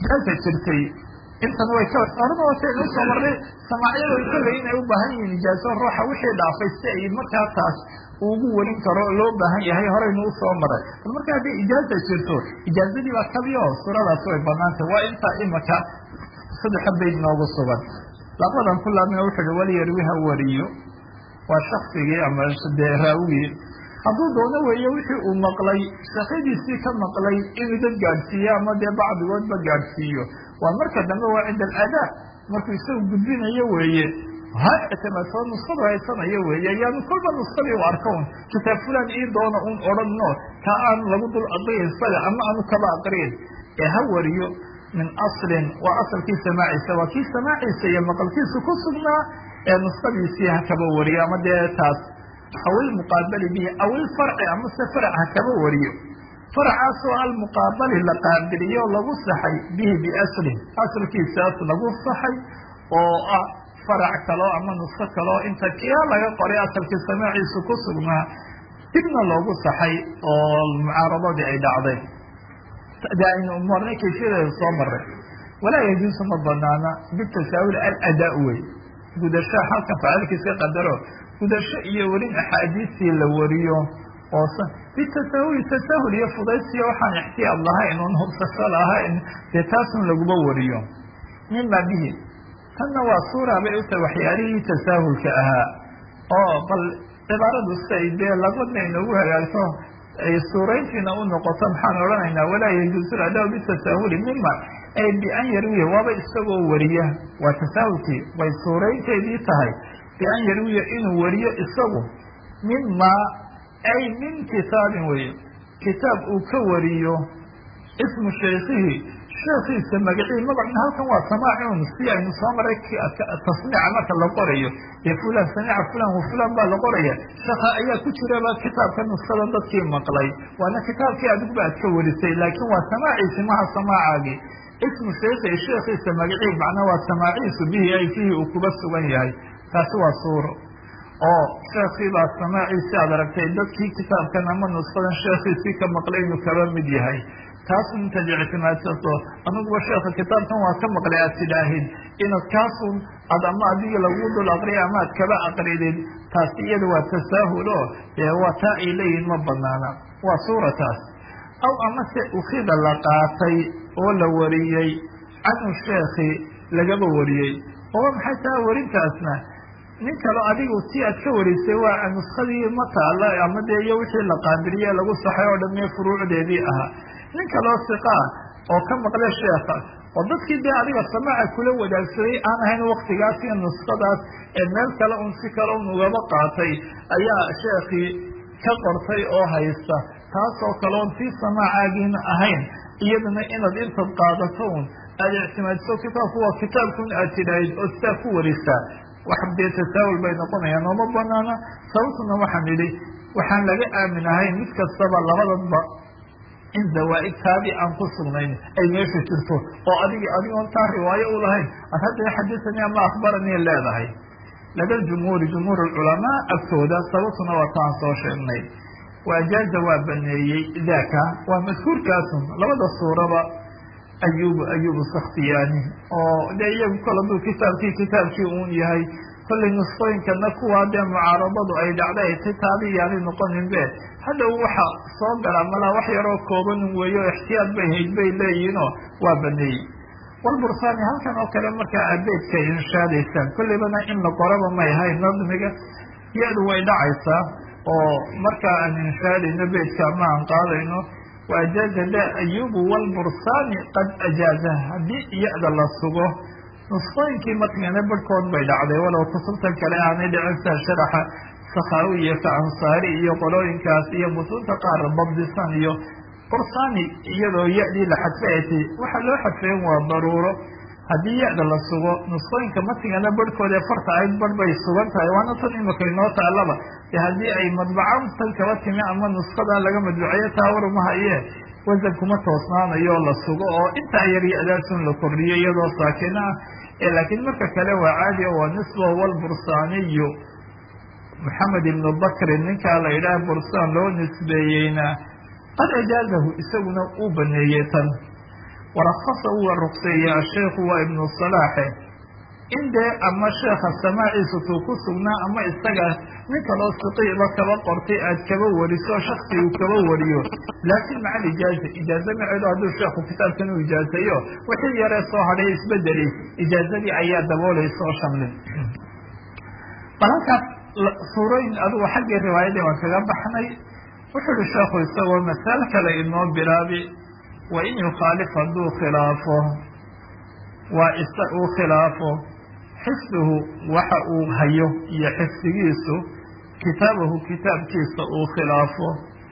ijaaza jirtay intan way ka horena wata inuu soo marnay samaacyada kolley inay u baahan yihiin ijaazo ruuxa wixii dhaafay si ay markaa taas ugu warin karo loo baahan yahay horeynu usoo maray bal marka haddii ijaaza jirto ijaazadii baa kabiyo suuradaas way banaantay waa intaa imaka saddexa bayd noogu sugan labadan ku laabna wuxu uhi walyarwi ha wariyo waa shaksigii ama dee raawigii hadduu doono weeye wixii uu maqlay shaqadiisii ka maqlay inuu dad gaadhsiiyo ama dee bacdigoodba gaadhsiiyo waa marka dambe waa cinda aladaa markuu isagu gudbinayo weeye ha ictimaadso nuskadu haysanayo weeye yaanu kolba nuskadii u arka un kitaab fulan ii doona un odhanno ka aan lagu dul aqriyin isaga ama aanu kaba aqriyin ee ha wariyo min aslin waa asalkii samaaciisa waa kii samaaciisa iyo maqalkiisa ku sugnaa ee nuskadiisii ha kaba wariyo ama dee taas aw ilmuqaabali bihi aw ilfarci amase farac ha kaba wariyo faracaasoo almuqaabali la qaabiliyo lagu saxay bihi biaslin asalkiisaas lagu saxay oo ah farac kaloo ama nusko kaloo inta kia laga qoray asalkii samaaciisu ku sugnaa dibna loogu saxay oo mucaaradadii ay dhacday de aynu marnay kayfiyadeeda soo maray walaa yajuusu ma banaana bitasaawil aladaa wey gudasho halkan faacilkiiska qadaro gudasho iyo welin axaadiistii la wariyo oo bitasahuli tasahul iyo fudaysiyo waxaan ixtiyaad lahayn un hubsasho lahayn dee taasun laguma wariyo mima bihi tanna waa suura bay utahay waxyaalihii tasaahulka ahaa oo bal cibaaradu siay dee labadna inoogu hagaagto ay suurayntiina u noqoto maxaan odhanaynaa walaa yajuusu adaa bitasahuli mima ay bian yarwiya waaba isagoo wariya waa tasaahulkii way suuraynteedii tahay bian yarwiya inuu wariyo isagu mima ay min kitaabin weye kitaab uu ka wariyo ismu shaykihi sheekiisa magacii magacna halkan waa samaacun si aynu soo maray tasmiica marka la qorayo ee fulan samica fulan wa fulan baa la qoraya shaka ayaa ku jiraba kitaabka nuskada dadkii maqlay waana kitaabkii adigba aad ka warisay laakiin waa samaaciisi maha samaacaagii ismu shayki sheekiisa magacii macnaa waa samaaciisu bihi ay fihi uu kuba sugan yahay taasi waa suuro oo sheekii baa samaaciisi aad aragtay dadkii kitaabkan ama nuskadan sheekiisii ka maqlay inuu kaba mid yahay taasun intaad ictimaadsato aniguba sheeka kitaabkan waa ka maqlay aad tidhaahid inaad kaasun ad ama adiga lagu dul aqriya ama ad kaba aqridid taasi iyada waa tasaahul o dee waa taa ay leeyihin ma banaana waa suurataas aw amase ukida la qaatay oo la wariyey canhu sheekhi lagaba wariyey oo maxay taha warintaasna nin kalo adigu ti aad ka warisay waa nuskadii ma taala ama dee iyo wixii la qaabiliye lagu saxay oo dhan mee furuucdeedii ahaa nin kaloo siqaa oo ka maqle sheeka oo dadkii dee adiga samaaca kula wadaagsaday aan ahayn waktigaas iyo nuskadaas ee meel kale un si kale un ugaba qaatay ayaa sheekii ka qortay oo haysta taasoo kaleon tii samaacaagina ahayn iyadana inaad intaad qaadato un aada ictimaadiso kitaabku waa kitaabkun aad tidhaahid oo sidaa ku warisaa wax dee tasaawul bay noqonayaan ooma banaana sababtuna waxaan idhi waxaan laga aamin ahayn mid kastaba labadadba in zawaa-id taabi aan ku sugnayn ay meesha jirto oo adig adigoon taa riwaayo u lahayn ad hadda xadisanii ama akhbaranii leedahay lada jumhuuri jumhuur culamaa agtooda sababtuna waa taan soo sheegnay waajaaza waa baneeyey daaka waa madkuurkaasun labada suuraba ayub ayub sakhtiyaani oo de iyagu kol hadduu kitaabkii kitaabkii uun yahay kollay nusqooyinkana kuwaa dee mucaaradadu ay dhacday ay tay taadi yaanay noqonin be hadhow waxa soo galaa malaa wax yaroo koobanin weeyo o ixtiyaad bay hayd bay leeyihinoo waa baneeyey walbursaani halkan oo kale markaa abeedka inshaadaysaan kollaybana in la qoraba may ahayn nadmiga ya-du way dhacaysaa oo markaa aan inshaadayno beedka ama aan qaadayno waajaaza da ayubu walbursaani qad ajaaza haddii ya-da la sugo nusqooyinkii matnigana barhkood bay dhacday walow kutubtan kale aanay dhicin sida sharaxa sakhawi iyo ka ansaari iyo qolooyinkaas iyo mutunta qaar babdisan iyo bursaani iyadoo ya-dii la xadfeetay waxa loo xadfeyn waa daruuro haddii ya-da la sugo nusqooyinka matnigana barhkood ee farta ahayd barh bay sugan tahay waana tan imika inoo taalaba de haddii ay madbacan tan kaba timi ama nusqada laga madbuceeyo taawarumahaye wasan kuma toosnaanayo la sugo oo intaa yar ya-daasun la kordhiyo iyadoo saakina ah laakiin marka kale waa caadi waa nisba walbursaaniyu maxamed ibnu bakrin ninkaa la yidhaah bursaan loo nisbeeyeyna qad ajaazahu isaguna uu baneeyey tan warakasa uwa rugseeye asheikhu waa ibnu salaaxe in dee ama sheekha samaaciisa tuu ku sugnaa ama isaga nin kaloo siqiiba kaba qortay aad kaba wariso shaksi uu kaba wariyo laakiin maca alijaaza ijaaza maceedu hadduu sheekhu kitaabkan u ijaazayo wixii yaree soo hadhay isbedelay ijaazadii ayaa daboolaysa oo shamlin bal halkaas suurooyin adugu xaggii riwaayadii waan kaga baxnay wuxuu uhi sheekhu isagoo masalo kale inoo bilaabi wa in yukhaalif hadduu khilaafo waa isa uu khilaafo xifduhu waxa uu hayo iyo xifdigiisu kitaabahu kitaabkiisa uu khilaafo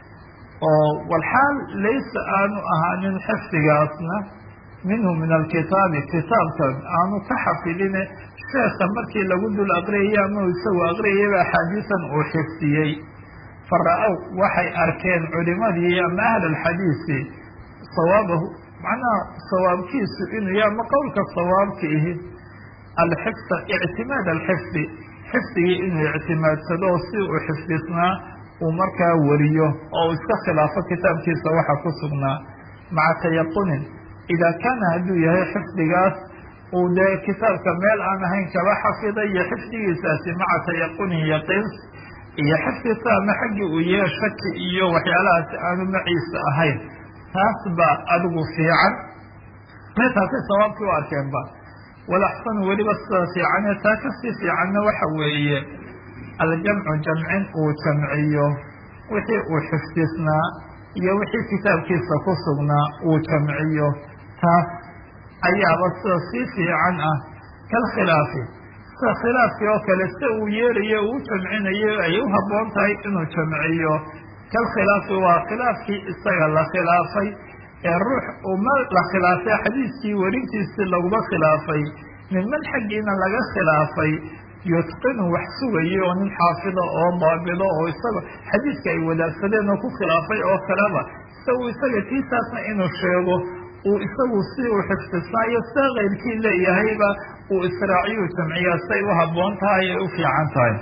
oo walxaal laysa aanu ahaanin xifdigaasna minhu min alkitaabi kitaabkan aanu ka xafidine sheekha markii lagu dul aqriyaya ama isagu aqriyayaba axaadiisan uu xifdiyey fara-ow waxay arkeen culimadii ama ahl alxadiisi sawaabahu macnaha sawaabkiisu inuu ya ama qowlka sawaabka ihi alxifda ictimaad alxifdi xifdigii inuu ictimaadsado si uu xifdisnaa uu markaa wariyo oo uu iska khilaafo kitaabkiisa waxa ku sugnaa maca tayaqunin idaa kaana hadduu yahay xifdigaas uu dee kitaabka meel aan ahayn kaba xafiday iyo xifdigiisaasi maca tayaqunin yaqiins iyo xifdisa ama xaggii uu yahay shaki iyo waxyaalahaasi aanu maciisa ahayn taas baa adigu fiican meetaasay sawaabkii u arkeenba walaxsanu weliba sida fiicane taa kasii fiicanna waxa weeye aljamcu jamcin uu jamciyo wixii uu xifdisnaa iyo wixii kitaabkiisa ku sugnaa uu jamciyo taas ayaaba sida sii fiican ah kalkhilaafi sida khilaafkii oo kale sida uu yeerayo uu jamcinayo ay u habboon tahay inuu jamciyo kalkhilaafi waa khilaafkii isaga la khilaafay ee ruux uma la khilaafay xadiiskii werintiisii laguma khilaafay minman xaggiina laga khilaafay yutqinu wax sugayo oo nin xaafido oo daabido oo isaga xadiiska ay wadaagsadeen oo ku khilaafay oo kaleba isagu isaga tiisaasna inuu sheego uu isagu si uu xifdisnaayo sida keyrkii leeyahayba uu israaciyu jamciyaa siay u habboon tahay ay u fiican tahay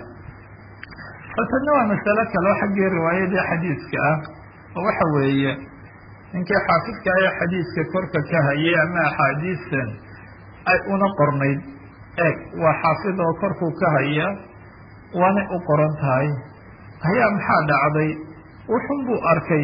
faltana waa masalo kaleo xaggii riwaayadii xadiiska ah oo waxa weeye ninkii xaafidka ee xadiiska korka ka hayay ama axaadiistan ay una qornayd eeg waa xaafid oo korkuu ka haya waanay u qoran tahay ayaa maxaa dhacday wuxun buu arkay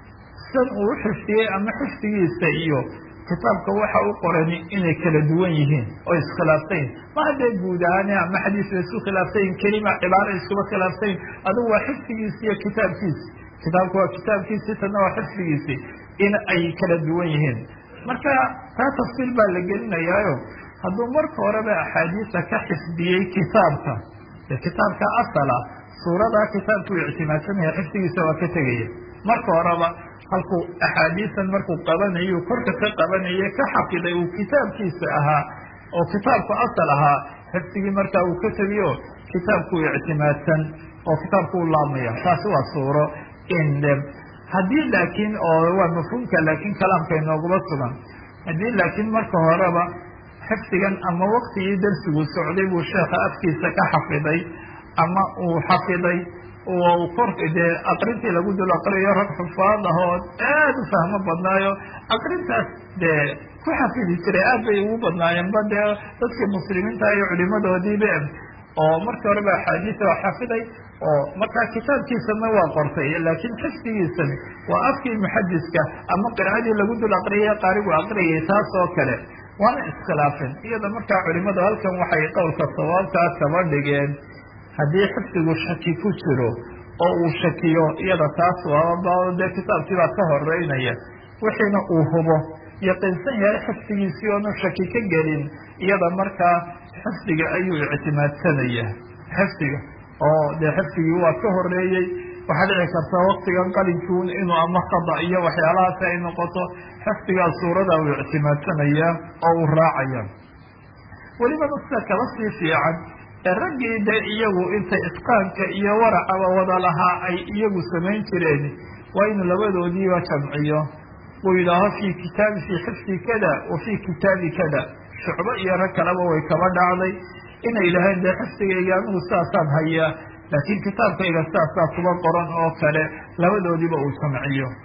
san uu u xifdiyey ama xifdigiisa iyo kitaabka waxa u qorani inay kala duwan yihiin oo iskhilaafsayn ma haddee guud ahaan ama xadiis la isku khilaafsayin kelima cibaaro iskuba khilaafsayn adigu waa xifdigiisi iyo kitaabkiisi kitaabka waa kitaabkiisi tana waa xifdigiisi in ay kala duwan yihiin marka taa tafsiil baa la gelinayaayo hadduu marka horeba axaadiisa ka xifdiyey kitaabka ee kitaabka asala suuradaa kitaabkuu ictimaadsanaya xifdigiisa waa ka tegaya marka horeba halkuu axaadiisan markuu qabanayo korka ka qabanaye ka xafiday uu kitaabkiisa ahaa oo kitaabku asal ahaa xifdigii markaa uu ka tegiyo kitaabkuu ictimaadsan oo kitaabku u laabmaya taasi waa suuro in haddii laakiin oo waa mafhuumka laakiin kalaamka inooguma sugan haddii laakiin marka horeba xifdigan ama waktigii darsigu socday buu sheekha afkiisa ka xafiday ama uu xafiday kor dee aqrintii lagu dul aqriyo rag xufaad ahood aad u fahmo badnaayo aqrintaas dee ku xafidi jiray aad bay ugu badnaayeen ba dee dadkii muslimiinta iyo culimadoodiiba oo markii horeba axaadiisa waa xafiday oo markaa kitaabkiisana waa qortay laakiin xifdigiisani waa afkii muxadiska ama qiraa'adii lagu dul aqriyay qaarigu aqriyay taas oo kale waana iskhilaafeen iyada markaa culimadu halkan waxay qowlka sawaabkaa kaba dhigeen haddii xifdigu shaki ku jiro oo uu shakiyo iyada taas waaba dee kitaabkii baa ka horeynaya wixiina uu hubo yaqiinsan yahay xifdigiisii oonu shaki ka gelin iyada markaa xifdiga ayuu ictimaadsanaya xifdiga oo dee xifdigii waa ka horeeyey waxaa dhici karta waktigan qalinkuun inuu ama khada iyo waxyaalahaasi ay noqoto xifdigaa suurada uu ictimaadsanaya oo uu raacaya welibana sida kala sii fiican ee raggii de iyagu inta itqaanka iyo waracaba wada lahaa ay iyagu samayn jireen waa inuu labadoodiiba jamciyo uu yidhaaho fii kitaabi fii xifdi kada wa fii kitaabi kada shucbo iyo rag kaleba way kaba dhacday inay yidhaaheen dee xifdigayga anigu sidaasaan hayaa laakiin kitaabkayga sidaasaa kuba qoran oo kale labadoodiiba uu jamciyo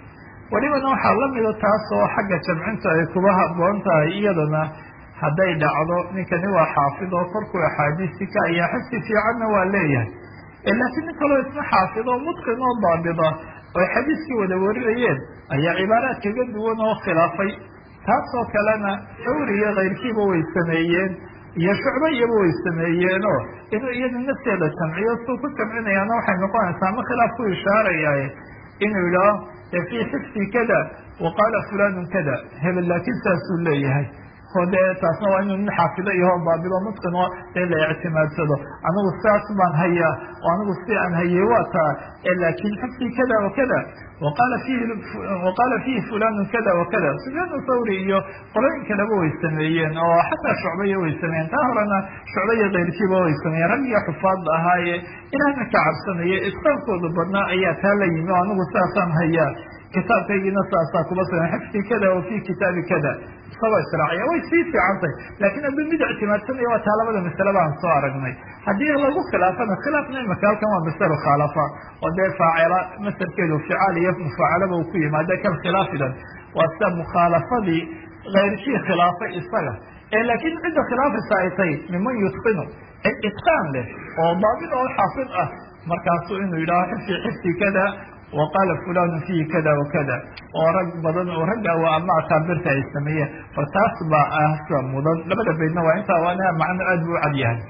welibana waxaa lamida taas oo xagga jamcinta ay kuba haboon tahay iyadana hadday dhacdo ninkani waa xaafid oo korkuu axaadiisi ka ayaa xifsi fiicanna waa leeyahay laakiin nin kaloo isna xaafid oo mutqin oo daabida oy xadiiskii wada warinayeen ayaa cibaaraad kaga duwan oo khilaafay taasoo kalena sawri iyo kayrkiiba way sameeyeen iyo shucbo iyaba way sameeyeenoo inuu iyada nafteeda jamciyo suu ku jamcinayaana waxay noqonaysaa ama khilaaf ku ishaaraya inuu yidhaaho fii xifdi kada wa qaala fulanun kada hebel laakiin saasuu leeyahay oo dee taasna waa inuu nin xaafido iyaho baabido mutqin oo dee la ictimaadsado anigu saas baan hayaa oo anigu si aan hayay waa taa laakin xifdi kada wa kada waqaala fihi waqaala fihi fulanun kada wa kada sufyaan thawri iyo qolooyin kaleba way sameeyeen oo xataa shucbaya way sameeyeen taa horena shucba iyo keyrkiiba way sameeyeen rag iyo xufaadda ahaaye ilaahna ka cabsanaya itqaankooda badnaa ayaa taa la yimi o anigu saasaan hayaa kitaabkaygiina saasaa kuba sugan xifdi kada wa fi kitaabi kada isagoo israaciya way sii fiican tahay laakiin hadduu mid ictimaadsanaya waa taa labada masale baan soo aragnay haddii lagu khilaafana khilaafna imaka halkan waa masalo khaalafa oo dee faacila masarkeedu ficaal iyo mufaacalaba uu ku yimaada kan khilaafidan waa sida mukhaalafadii kayrkii khilaafay isaga laakiin cidda khilaafaysa ay tahay miman yutqinu cid itqaan leh oo daabit oo xaafid ah markaasuu inuu yidhaho xifdi xifdi kada waqaala fulanu fihi kada wakada oo rag badan oo ragga waa ama akaabirta ay sameeyeen bal taas baa ahsa mudan labada baydna waa intaa waana macno aad buu u cad yahay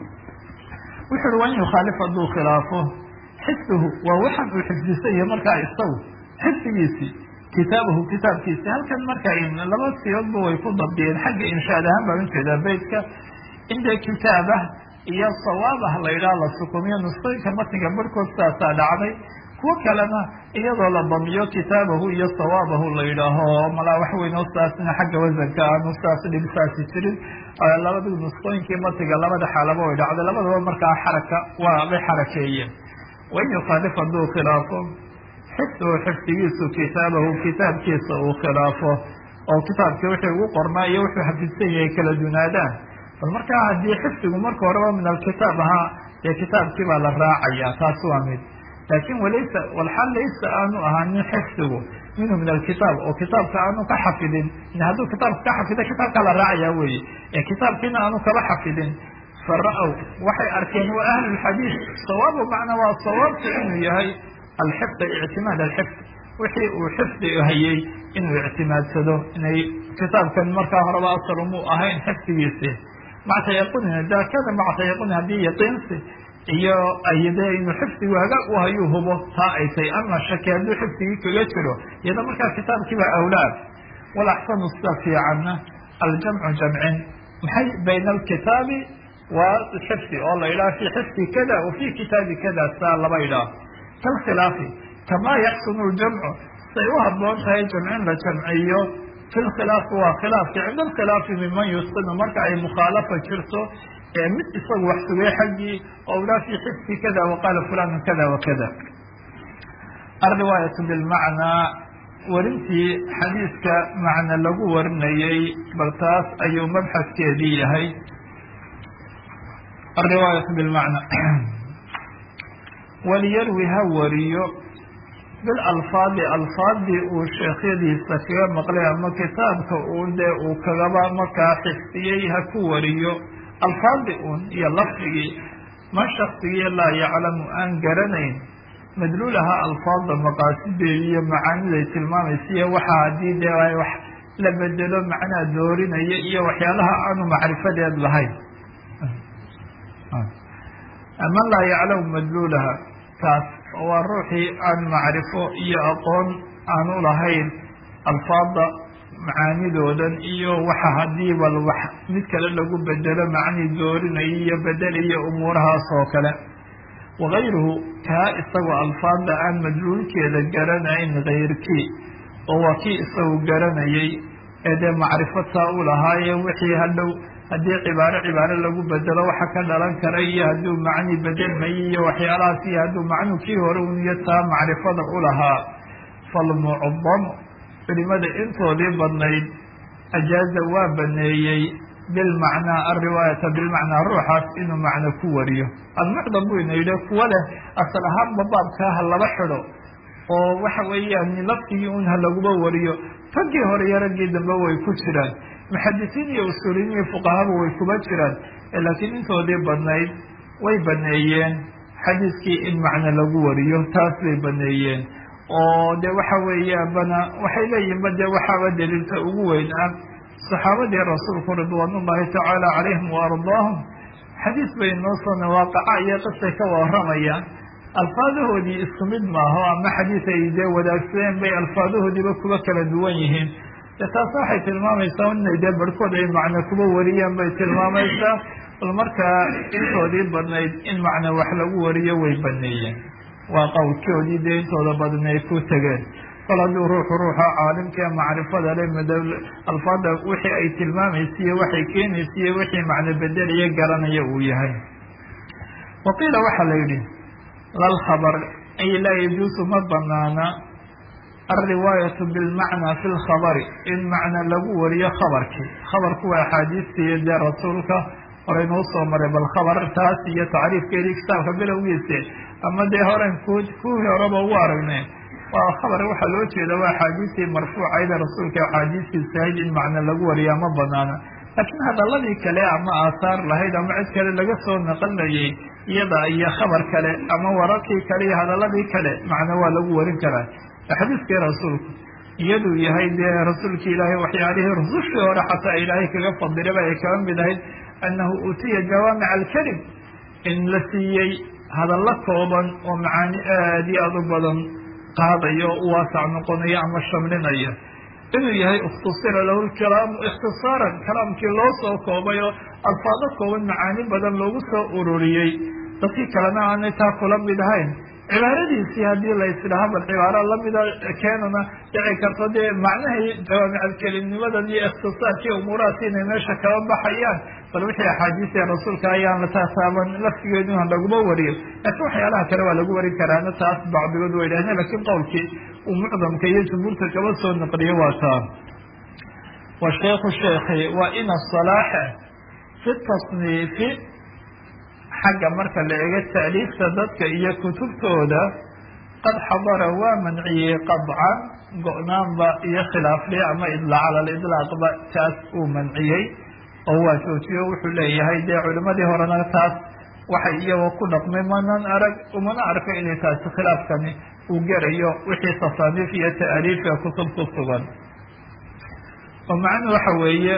wuxu uhi waa in yukhaalif hadduu khilaafo xifduhu waa waxan uu xifdisan yahay markaa isagu xifdigiisii kitaabahu kitaabkiisi halkan marka laba siyoodba way ku dabdiyeen xagga inshaad ahaan baan ujeedaa beytka inda kitaabah iyo sawaabah la yidhaha la sukumiyo nusqooyinka matniga barhkood saasaa dhacday kuwo kalena iyadoo la damiyo kitaabahu iyo sawaabahu la yidhaaho malaa wax weyn oo saasna xagga wasanka aanu saas dhibsaasi jirin labada nusqooyinkii matiga labada xaalaba way dhacday labadaba markaa xaraka waa bay xarakeeyeen wain yukhaalif hadduu khilaafo xifduhu xifdigiisu kitaabahu kitaabkiisa uu khilaafo oo kitaabkii wixii ugu qornaa iyo wuxuu xafidsan yahay kala dunaadaan bal markaa haddii xifdigu marka horeba min alkitaab ahaa dee kitaabkii baa la raacaya taas waa mid laakin walaysa walxal laysa aanu ahaanin xifdigu minhu min alkitaab oo kitaabka aanu ka xafidin hadduu kitaabka ka xafida kitaabkaa la raacaya weye ee kitaabkiina aanu kaba xafidin fara-w waxay arkeen waa ahlulxadiid sawaabu macnaa waa sawaabka inuu yahay alxifda ictimaad alxifd wixii uu xifdi hayay inuu ictimaadsado inay kitaabkan markaa horeba asal umuu ahayn xifdigiisi maca tayaqunin dakada maca tayaqunin haddii yaqiinsi iyo ayde inuu xifdigu hagaag u hayuu hubo taa ay tahy ama shaki hadduu xifdigii kaga jiro iyada markaa kitaabkiiba awlaad wal axsanu sida fiicanna aljamcu jamcin maxay bayna alkitaabi wa xifdi oo la yidhaha fi xifdi kada wa fi kitaabi kada saa laba yidhaah kalkhilaafi kamaa yaxsunu ljamcu say u haboon tahay jamcin la jamciyo fi lkhilaafi waa khilaafki cinda alkhilaafi miman yusqinu marka ay mukhaalafa jirto mid isagu wax sugay xaggii oo ula fi xifdi kada waqaala fulanu kada wakada alriwaayatu bilmacnaa warintii xadiiska macne lagu warinayay bal taas ayuu mabxaskeedii yahay alriwaayatu bilmacna waliyarwi ha wariyo bilalfaadi alfaadii uu sheekhyadiisa kaga maqlay ama kitaabka uu dee uu kagaba markaa xifdiyey ha ku wariyo alfaadi un iyo lafdigii man shaksigii laa yaclamu aan garanayn madluulaha alfaada maqaasideedi iyo macaaniday tilmaamaysa iyo waxa haddii dee ay wax la bedelo macnaa doorinaya iyo waxyaalaha aanu macrifadeed lahayn man laa yaclamu madluulaha kaas waa ruuxii aan macrifo iyo aqoon aanu lahayn alfaada macaanidoodan iyo waxa haddii bal wax mid kale lagu bedelo macni doorinayo iyo bedelayo umuurahaas oo kale wakayruhu kaa isagoo alfaada aan madluulkeeda garanayn kayrkii oo waa kii isagu garanayay ee dee macrifo taa u lahaaye wixii hadhow haddii cibaaro cibaaro lagu bedelo waxa ka dhalan kara iyo hadduu macni bedelmayo iyo waxyaalahaas iyo hadduu macnuu kii hore uniyo taa macrifada u lahaa falmucdamu culimada intoodii badnayd ajaaza waa baneeyey bilmacnaa alriwaayata bilmacnaa ruuxaas inuu macno ku wariyo almucdam buu ina yidhi kuwa leh asal ahaanba baabkaa ha laba xidho oo waxa weeyaan laftigii un ha laguba wariyo raggii hore iyo raggii dambe way ku jiraan muxadisiin iyo usuuliyiin iyo fuqahaba way kuba jiraan laakiin intoodii badnayd way baneeyeen xadiiskii in macno lagu wariyo taas bay baneeyeen oo de waxa weeyaan bana waxay leeyihin ba de waxaaba daliilta ugu weyn ah saxaabadii rasuulku ridwaan ullahi tacaala calayhim wa ardaahum xadiis bay noo soona waaqaca iyo qisay ka waramayaan alfaadahoodii isku mid maaho ama xadiis ay dee wadaagsadeen bay alfaadahoodiiba kuba kala duwan yihiin de taasna waxay tilmaamaysaa inay dee barhkood ay macno kuba wariyaan bay tilmaamaysaa bal markaa intoodii badnayd in macno wax lagu wariyo way baneeyeen waa qowlkoodii dee intooda badan ay ku tegeen kol hadduu ruuxu ruuxa caalimkae macrifada le mad alfaada wixii ay tilmaamaysiiyo waxay keenaysiiyo wixii macno bedeliya garanaya uu yahay waqiila waxaa la yidhi lalkhabr ay laa yajuusu ma banaana alriwaayatu bilmacnaa fi lkhabari in macna lagu wariyo khabarkii khabarku waa axaadiistiiyo dee rasuulka horeynuu soo maray bal khabar taas iyo tacriifkeedii kitaabka bilowgiisi ama dee horen ku kuwii horeba ugu aragnay waa khabar waxaa loo jeeda waa axaadiistii marfuucayda rasuulka axaadiistiisa ahayd in macno lagu wariyaa ma banaana laakiin hadaladii kale ama aahaar lahayd ama cid kale laga soo naqanayay iyada iyo khabar kale ama wararkii kale iyo hadaladii kale macno waa lagu warin karaa xadiiskii rasuulku iyaduu yahay dee rasuulki ilaahay waxyaalihii rusushii hore xataa ilaahay kaga fadilaba ay kaga mid ahayd annahu uutiya jawaamic alkalim in la siiyey hadallo kooban oo macaani aada iyo aada u badan qaadayo u waasac noqonayo ama shamlinaya inuu yahay ikhtusira lahu lkalaamu ikhtisaaran kalaamkii loo soo koobay oo alfaado kooban macaani badan loogu soo ururiyey dadkii kalena aanay taa kula mid ahayn cibaaradiisii haddii la isdhaha bal cibaaro lamida keenana dhici karto dee macnahii jawaamicalkelimnimadan iyo ikhtisaarkii umuurahaasi inay meesha kaba baxayaan bal wixii axaadiistii rasuulka ayaan la taataaban laftigeeduna laguma wariyo laakiin waxyaalaha kale waa lagu warin karaana taas bacdigood way dhahdeen lakiin qowlkii uu mucdamka iyo jumhuurta kaba soo naqliyo waa taa wa sheikhu sheekhi waa ina salaaxa fi tasniifi xagga marka la ego taaliifta dadka iyo kutubtooda qad xadara waa manciyey qadcan go-naanba iyo khilaafli ama idlaac cala lidlaaqba taas uu manciyey oo waa joojiyo wuxuu leeyahay dee culimadii horena taas waxay iyagoo ku dhaqmay manan arag umana arko inay taasi khilaafkani uu gerayo wixii tasaaniif iyo ta'aliifka kutub ku sugan oo macnuhu waxa weeye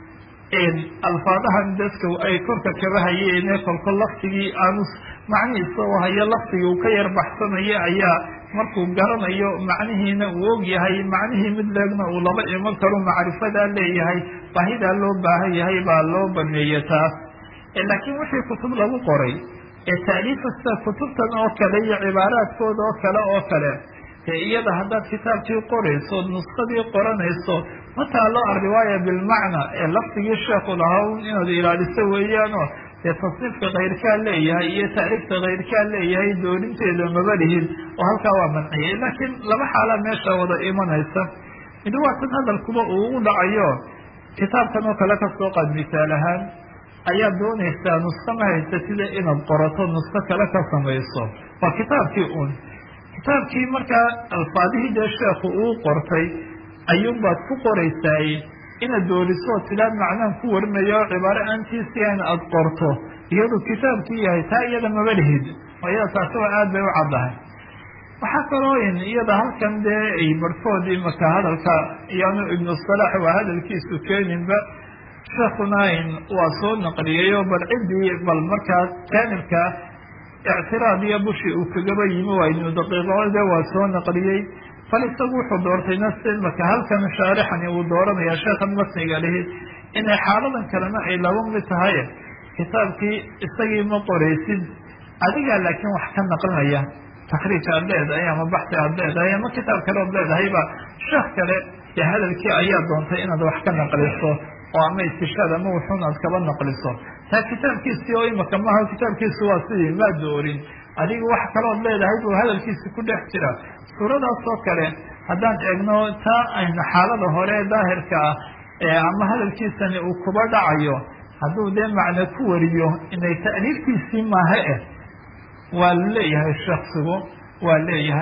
alfaadahan dadka ay korka kaba hayeene kolko laftigii aanu macnihiisa u hayo laftigii uu ka yar baxsanayo ayaa markuu garanayo macnihiina uu og yahay macnihii mid leegna uu laba iman karo macrifadaa leeyahay baahidaa loo baahan yahay baa loo baneeye taas laakiin wixii kutub lagu qoray ee taaliifasta kutubtan oo kale iyo cibaaraadkooda oo kale oo kale dee iyada haddaad kitaabkii qorayso nuskadii qoranayso ma taalo alriwaaya bilmacna ee laftigii sheekhu lahaa un inaad ilaaliso weeyaanoo dee tasniifka kayrkaa leeyahay iyo tacriifka kayrkaa leeyahay dooninteeda maba lihin oo halkaa waa manciyay laakiin laba xaala meesha wada imanaysa mid waa tan hadalkuba uu ugu dhacayo kitaabkan oo kale kasoo qaad misaal ahaan ayaad doonaysaa nusko ma haysa sida inaad qorato nusko kale ka samayso waa kitaabkii un kitaabkii markaa alfaadihii dee sheekhu uu qortay ayuunbaad ku qoraysaay inaad dooriso tilaad macnahan ku warinaya oo cibaaro aantiisi an aada qorto iyadu kitaabkii yahay taa iyada maba lihid oo iyada taasi waa aad bay u caddahay waxaa kaloo in iyada halkan dee ay barhkood imaka hadalka iyaanu ibnu salaax waa hadalkiisu keeninba sheekuna in waa soo naqliyay oo bal ciddii bal markaa jaanibka ictiraad iyo bushi uu kagaba yimi waa ibnu daqiiqode waa soo naqliyey bal isagu wuxuu doortay nafs imaka halkan shaarixani uu dooranaya sheekhan matniga lihi inay xaaladan kalena ay laba mid tahay kitaabkii isagii ma qoraysid adigaa laakiin wax ka naqlinaya takriij aad leedahay ama baxsi aad leedahay ama kitaab kale ood leedahayba sheekh kale dee hadalkii ayaa doontay inaad wax ka naqliso oo ama istishaad ama wuxuun aad kaba naqliso taa kitaabkiisii oo imaka maaha kitaabkiisu waa sidii maa doorin adigu wax kalood leedahay buu hadalkiisi ku dhex jira suuradaas oo kale haddaan eegno taa ayna xaalada hore ee daahirka ah ama hadalkiisani uu kuba dhacayo hadduu dee macno ku wariyo inay ta'liiftiisii maaha eh waa leeyahay shaksigu waa leeyahay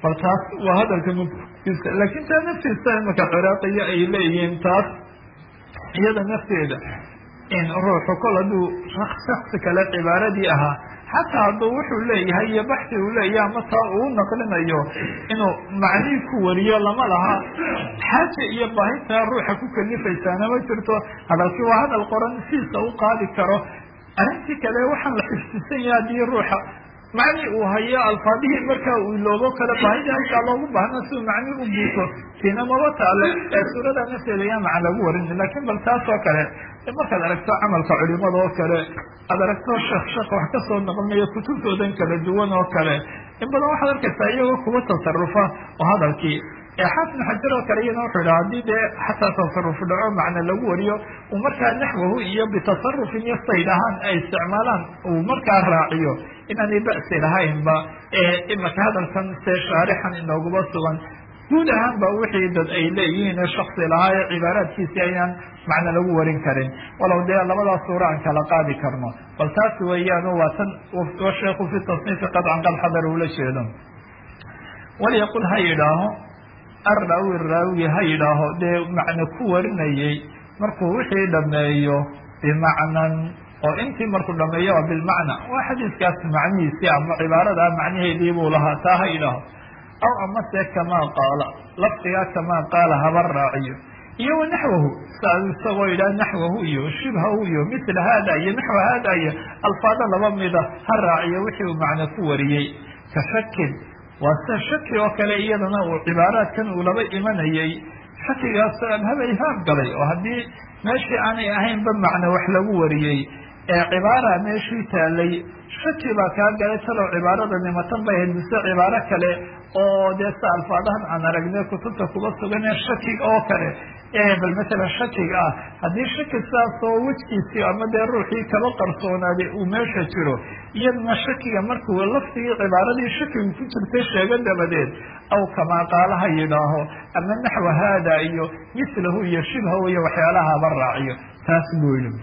bal taas waa hadalka muftiisa laakiin taa naftiisa imaka ciraaqiya ay leeyihiin taas iyada nafteeda in ruuxu kol hadduu shaksi kale cibaaradii ahaa xataa hadduu wuxuu leeyahay iyo baxsi uu leeyahay ama taa uu naqlinayo inuu macnihii ku wariyo lama laha xaaja iyo baahintaa ruuxa ku kalifaysaana ma jirto hadalkii waa hadal qoran siisa u qaadi karo arrintii kale waxaan la xifdisan yahay haddii ruuxa macni uu hayo alfaadihii markaa uu iloobo kale baahidii halkaa loogu baahna si uu macni u buuto tiina maba taale ee suurada nafteeda yaa macan lagu warin lakin bal taas oo kale markaad aragto camalka culimada oo kale aad aragto sheekh sheekh wax kasoo noqonayo kutubtoodan kala duwan oo kale in badan waxaad arkaysaa iyagoo kuwa tasarufa oo hadalkii xaafid xajar oo kale iyana wuxuu idhaha haddii dee xataa tasaruf dhaco macna lagu wariyo uu markaa naxwahu iyo bitasarufin iyo sayd ahaan ay isticmaalaan uu markaa raaciyo inaanay ba'si lahaynba imaka hadalkan see shaarixan inooguma sugan guud ahaan ba wixii dad ay leeyihiin shaksi lahaa ee cibaaraadkiisi ayaan macna lagu warin karin walow dee labadaas suura aan kala qaadi karno bal taas weeyaan waa tan sheekhu fi tasniifi qadcan qad xadar ula jeedo walyaqul ha yidhaaho arraawi raawi ha yidhaaho dee macne ku warinayay markuu wixii dhameeyo bimacnan oo intii markuu dhameeyo waa bilmacna waa xadiiskaas macnihiisii ama cibaarada macnaheedii buu lahaa taa ha yidhaaho aw amase kamaa qaala lafdigaa kamaa qaala haba raaciyo iyo wa naxwahu saa isagoo yidhaha naxwahu iyo shibhahu iyo mila hada iyo naxwa hada iyo alfaada laba mida ha raaciyo wixii uu macne ku wariyey ka shakin waa sida shaki oo kale iyadana uu cibaaraadkan uu laba imanayay shakigaasoo abhaba ihaam galay oo haddii meeshii aanay ahaynba macne wax lagu wariyey ee cibaara meeshii taalay shaki baa kaa galay talow cibaarada nimatan bay ahayd mise cibaaro kale oo dee sa alfaadahan aan aragnay kutubta kuba sugan ee shakiga oo kale bal masalan shakiga ah haddii shaki saasoo wejkiisii ama dee ruuxii kaba qarsoonaaday uu meesha jiro iyadana shakiga markuu lafdigii cibaaradii shakigu ku jirtay sheego dabadeed aw kamaa qaalaha yidhaaho ama naxwa haada iyo mislahu iyo shibhahu iyo waxyaalahaba raaciyo taas buu yidhi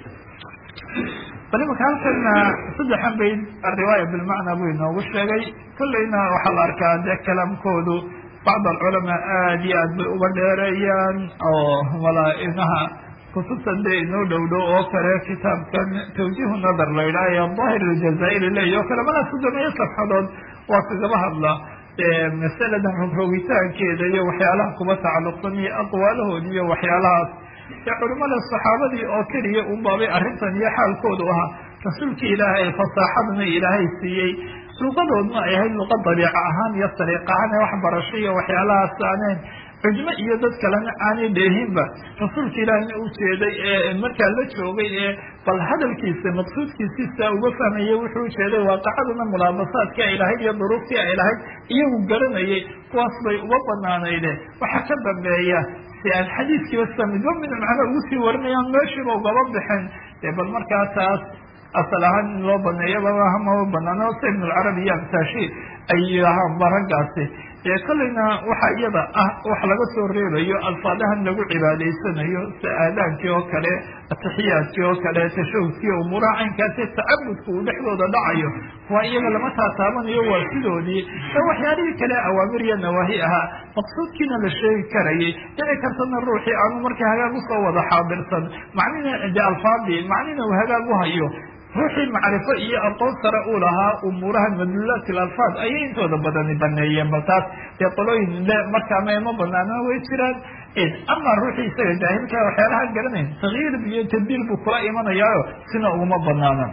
bal imaka halkana saddexan bay ariwaaya bilmacna buu inoogu sheegay kollayna waxaa la arkaa dee kalaamkoodu bacd alculamaa aada iyo aad bay uba dheereeyaan oo malaa-inaha kutubta dee inoo dhow dhow oo kale kitaabkan tawjiihu nadar la yidhaha ee daahir aljazaa'iri leeya oo kale malaa soddomeeyo safxadood waa kagaba hadla masaladan rogrogitaankeeda iyo waxyaalaha kuba tacalluqsan iyo aqwaalahoodi iyo waxyaalahaas ee culimada saxaabadii oo keliya un baabay arrintan iyo xaalkoodu ahaa rasuulkii ilaahay fasaaxadna ilaahay siiyey luqadoodna ay ahayd luqa dabiica ahaan iyo sariiq ahaan ee waxbarasho iyo waxyaalahaas aaneen cujmo iyo dad kalena aanay dheehinba rasuulka ilaahina u jeeday ee markaa la joogay ee bal hadalkiisa maqsuudkiisiisa uga fahmayay wuxuu ujeeday waaqacaduna mulaabasaadkii ay lahayd iyo duruuftii ay lahayd iyagu garanayay kuwaas bay uga banaanayde waxaa ka dambeeya si aan xadiiskiiba sida midba mid macno ugu sii warinayaan meeshiiba ugaba bixin dee bal markaa taas asal ahaan in loo baneeyaba mama banaano sa ibn alcarabi iyo amsaashi ay yidhaahaan raggaasi ee kolleyna waxaa iyada ah wax laga soo reebayo alfaadahan lagu cibaadaysanayo sida aadaankii oo kale atixiyaadkii oo kale tashahudkii umuuraha caynkaasi tacabudka uu dhexdooda dhacayo waa iyaga lama taataabanayo waa sidoodii ee waxyaalihii kale awaamir iyo nawaahi ahaa maqsuudkiina la sheegi karayay dhici kartana ruuxii aanu markii hagaag usoo wada xaadirsan macnina de alfaadii macnina uu hagaag u hayo ruuxii macrifo iyo aqoon sare uu lahaa umuuraha madluulaat alfaad ayay intooda badani baneeyeen bal taas dee qolooyin le markaana ma banaana way jiraan ama ruuxii isaga jaahilka waxyaalaha garanayn takyiir iyo tabdiil buu kula imanayaayo sina uguma banaana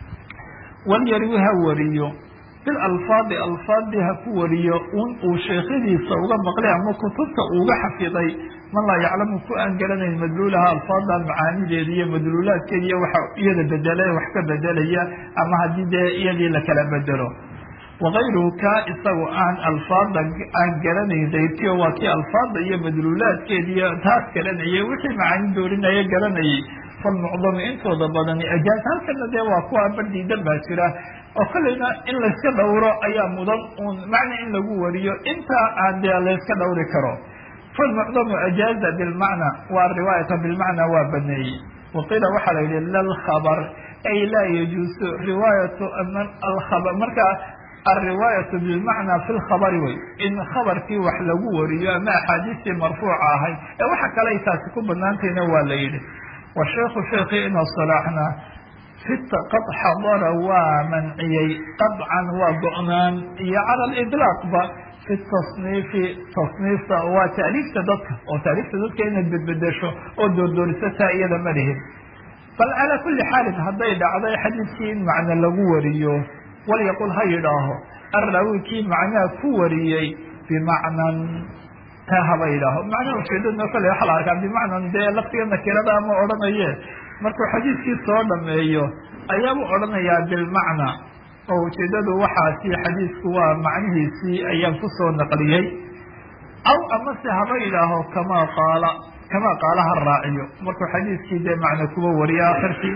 walyarwi ha wariyo bilalfaadi alfaadii ha ku wariyo un uu sheekhadiisa uga maqlay ama kutubta uga xafiday man laa yaclamu ku aan garanayn madluulaha alfaada macaanideeda iyo madluulaadkeeda iyo waxa iyada bedela wax ka bedelaya ama haddii dee iyadii lakala bedelo wakayruhu kaa isagu aan alfaada aan garanayn dayrkiyo waa kii alfaada iyo madluulaadkeeda iyo taas garanayay wixii macaani doorinaya garanayay falmucdami intooda badani ajaaz halkana dee waa kuwa bardiidan baa jira oo kolleyna in layska dhowro ayaa mudan un macna in lagu wariyo intaa aan dee layska dhowri karo falmucdamu ajaaza bilmacna waa riwaayata bilmacna waa baneeyey waqiila waxaa la yihi lalkhabar ay laa yajuusu riwaayatu alkhabar marka alriwaayatu bilmacnaa fi lkhabari wey in khabarkii wax lagu wariyo ama axaadiistii marfuuca ahay ee waxa kale ay taasi ku banaantayna waa la yidhi washeikhu sheekii ina salaaxna fit qad xadara waa manciyey qadcan waa go-naan iyo cala lidlaaqba fi tasniifi tasniifta waa taaliifta dadka oo taaliifta dadka inaad bedbedesho oo doordoorisataa iyada ma lihin bal calaa kulli xaalin hadday dhacday xadiidkii in macno lagu wariyo walyaqul ha yidhaaho arraawi kii macnaha ku wariyey bimacnan taa haba yidhaaho macnaha ujeedadna kale waxa la arkaa bimacnan dee laftiga nakirada ama odhanaye markuu xadiidkii soo dhameeyo ayaabuu odhanayaa bilmacna oo ujeedadu waxaasi xadiidku waa macnihiisii ayaan kusoo naqliyey aw amase haba yidhaaho kamaa qaala kamaa qaala ha raaciyo markuu xadiidkii dee macna kuba wariyo akhirkii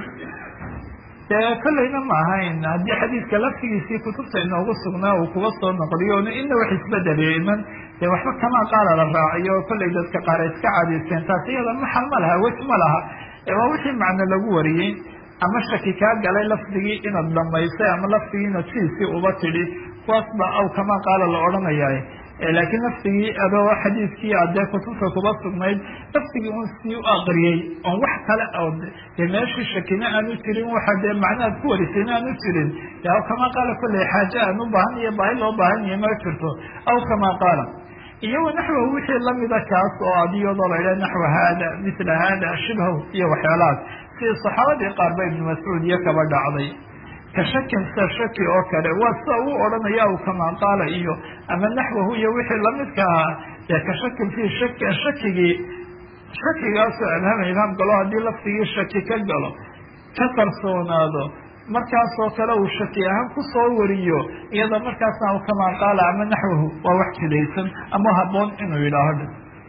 dee kollayna ma ahayn haddii xadiidka laftigiisii kutubta inoogu sugnaa uu kuga soo noqliyo n ina wax isbedeliyo iman dee waxba kamaa qaala la raaciyo kollay dadka qaar ay iska cadaysteen taas iyada maxal ma laha wej ma laha waa wixii macno lagu wariyey ama shaki kaa galay lafdigii inaad dhamaysay ama lafdigii inaad sidiisii uba tidhi kuwaas baa aw kamaa qaala la odhanayaa laakiin lafdigii adoo xadiidkii adee kutubta kuba sugnayd lafdigii un sii u aqriyey oon wax kale oo dee meeshii shakina aanu jirin waxa dee macnahaad ku warisayna aanu jirin de aw kamaa qaala kolley xaaje aan u baahan iyo baahi loo baahan yahay ma jirto aw kamaa qaala iyo wanaxwahu wixii lamida kaas oo adiyadoo la idhaha naxwa haada mila haada shibhaw iyo waxyaalahaas sidii saxaabadii qaar ba ibnu mascuud iyo kaba dhacday ka shakin sida shaki oo kale waa sida uu odhanaya u kamaa qaala iyo ama naxwahu iyo wixii lamidka ahaa dee ka shakin fii shaki shakigii shakigaasoo abhama ibhaam galo haddii lafdigii shaki ka galo ka qarsoonaado markaasoo kale uu shaki ahaan kusoo wariyo iyada markaasna kamaa qaala ama naxwahu waa wax jidaysan ama haboon inuu yidhaaho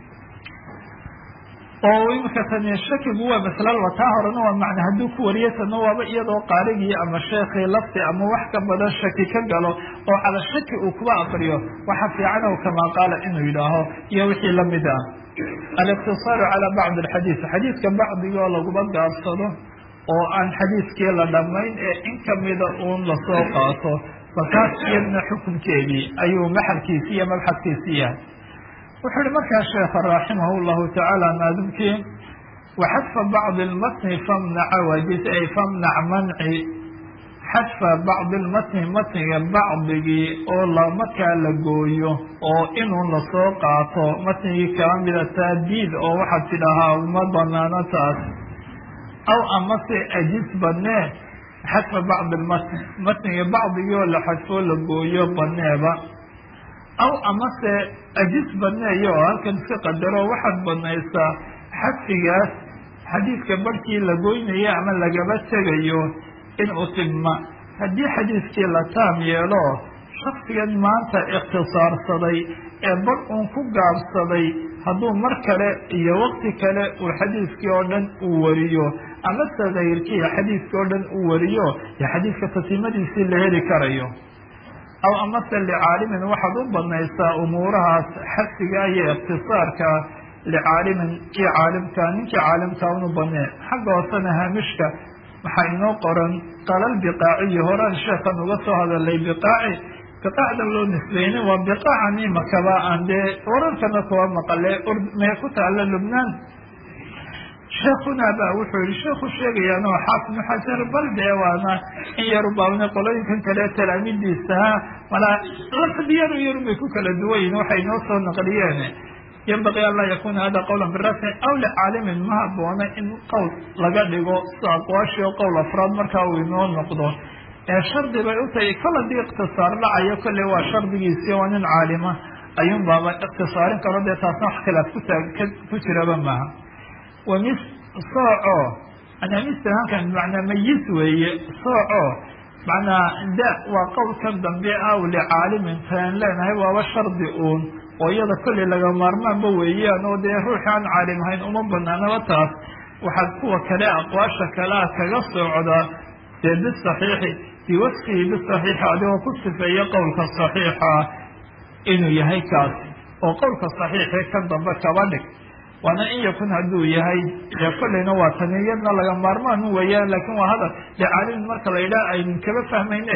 oo imika tani shakigu waa maslaba taa horena waa macna hadduu ku wariyo tana waaba iyadoo qaarigii ama sheekii lafti ama wax ka badan shaki ka galo oo cala shaki uu kuba aqriyo waxa fiican o kamaa qaala inuu yidhaaho iyo wixii lamid ah aliqtisaaru cala bacdi alxadiid xadiidka bacdigoo laguma gaabsado oo aan xadiidkii la dhamayn ee in kamida uun lasoo qaato balkaas iyadna xukunkeedii ayuu maxalkiisi iyo mabxadkiisi yahay wuxuu uhi markaa sheekha raximah llahu tacaala naadimkii waxadfa bacdi lmatni famnaca waajis ay famnac manci xadfa bacdi lmatni matniga bacdigii oo la markaa la gooyo oo inuu lasoo qaato matnigii kala mida taadiid oo waxaad tidhahaa uma banaano taas aw amase ajis banee xadfa bacdi lmatni matniga bacdigii oo la xadfoo la gooyo baneeba aw amase ajis baneeyo oo halkan iska qadaro waxaad banaysaa xadfigaas xadiidka barhkii la goynayo ama lagaba tegayo in utima haddii xadiidkii la taam yeelo shaksigan maanta ikhtisaarsaday ee bar uun ku gaabsaday hadduu mar kale iyo wakti kale uu xadiidkii oo dhan uu wariyo ama sadayrkii xadiidkii oo dhan uu wariyo yo xadiidka tatimadiisii la heli karayo aw amase licaalimin waxaad u banaysaa umuurahaas xadfiga iyo ikhtisaarka licaalimin kii caalimka ninkii caalimka unu banee xagga hoosena haamishka waxaa inoo qoran qalal biqaaciyi horaan sheekan uga soo hadalay biqaaci biqaacda loo nisbeynay waa biqaacan imakaba aan dee wararkana kuwa maqale mee ku taala lubnaan sheekuna ba wuxuu yihi sheeku sheegayaan oo xaafid xajar bal dee waana in yaru baabna qolooyinkan kale talaamidiisaha malaa lafdiyanu yarun bay ku kala duwan yihin waxay noo soo naqliyeen yanbaqii an laa yakuna hada qawla birafci aw licaalimin ma haboona in qowl laga dhigo sida aqwaashi oo qowl afraad markaa uu inoo noqdo ee shardi bay u tahay kol haddii ikhtisaar dhacayo kolley waa shardigiisii waa nin caalima ayuun baaba ikhtisaarin karo dee taasna wax khilaaf kutaa ku jiraba maaha wamis sooco anamista halkan bimacnaa mayis weeye sooco macnaa da waa qowlkan dambe aw licaalimin taan leenahay waaba shardi uun oo iyada kolley laga maarmaanba weeyaan oo dee ruuxi aan caalim ahayn uma banaanaba taas waxaad kuwa kale aqwaasha kalea kaga socdaa dee bisaxiixi biwasfihi bisaxiixi adigoo ku sifeeya qowlka saxiixa inuu yahay kaasi oo qowlka saxiixi kan dambe kaba dhig waana in yakun hadduu yahay dee kolleyna waa tani iyadna laga maarmaan weeyaan laakiin waa hadal dee caalimin marka la yidhaha aynu kaba fahmayne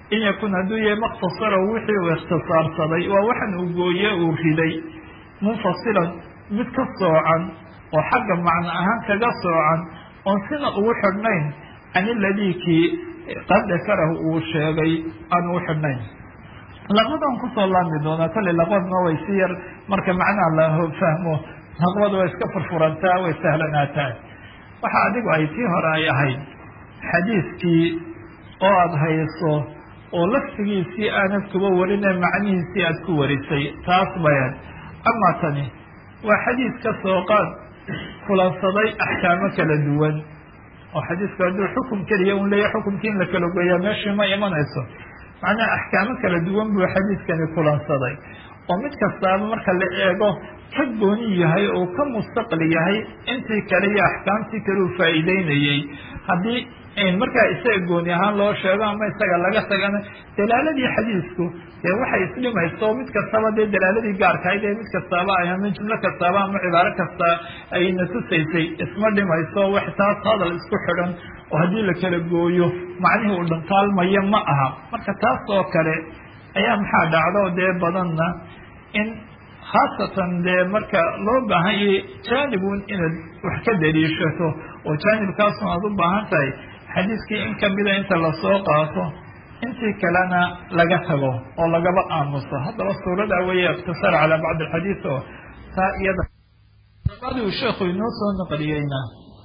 in yakun hadduu yahay makhtasarahu wixii uu ikhtisaarsaday waa waxan uu gooye uu riday munfasilan mid ka soocan oo xagga macno ahaan kaga soocan oon sina ugu xidhnayn can iladii kii qad dakarahu uu sheegay aan ugu xidhnayn laqbadan kusoo laami doonaa kolley laqbadna way si yar marka macnaha la fahmo laqbada way iska furfurantaa way sahlanaataa waxa adigu ay tii hore ay ahayd xadiiskii oo aada hayso oo laftigiisii aanad kuba warine macnihiisii aada ku warisay taas bayan amaa tani waa xadiis ka soo qaad kulansaday axkaamo kala duwan oo xadiisku hadduu xukum keliya un leeyahy xukumkii in la kala goyaa meeshii ma imanayso macnaha axkaamo kala duwan buu xadiiskani kulansaday oo mid kastaaba marka la eego ka gooni yahay oo ka mustaqli yahay intii kale iyo axkaamtii kale uu faa'iideynayey haddii markaa isaga gooni ahaan loo sheego ama isaga laga tagana dalaaladii xadiisku dee waxay isdhimayso mid kastaba dee dalaaladii gaarkahayd ee mid kastaaba ay ama jumlo kastaaba ama cibaaro kasta ayna tusaysay isma dhimayso wax taas hadal isku xidhan oo haddii la kala gooyo macnihii uu dhantaalmaya ma aha marka taas oo kale ayaa maxaa dhacdo dee badanna in khaasatan dee marka loo baahan yahay jaanibun inaad wax ka daliishato oo jaanibkaasun aad u baahan tahay xadiiskii in kamida inta lasoo qaato intii kalena laga tago oo lagaba aamuso haddaba suurada weeye ikhtisaar calaa bacdi alxadiis oo taa iyada uu sheekhu inoo soo naqliyeyna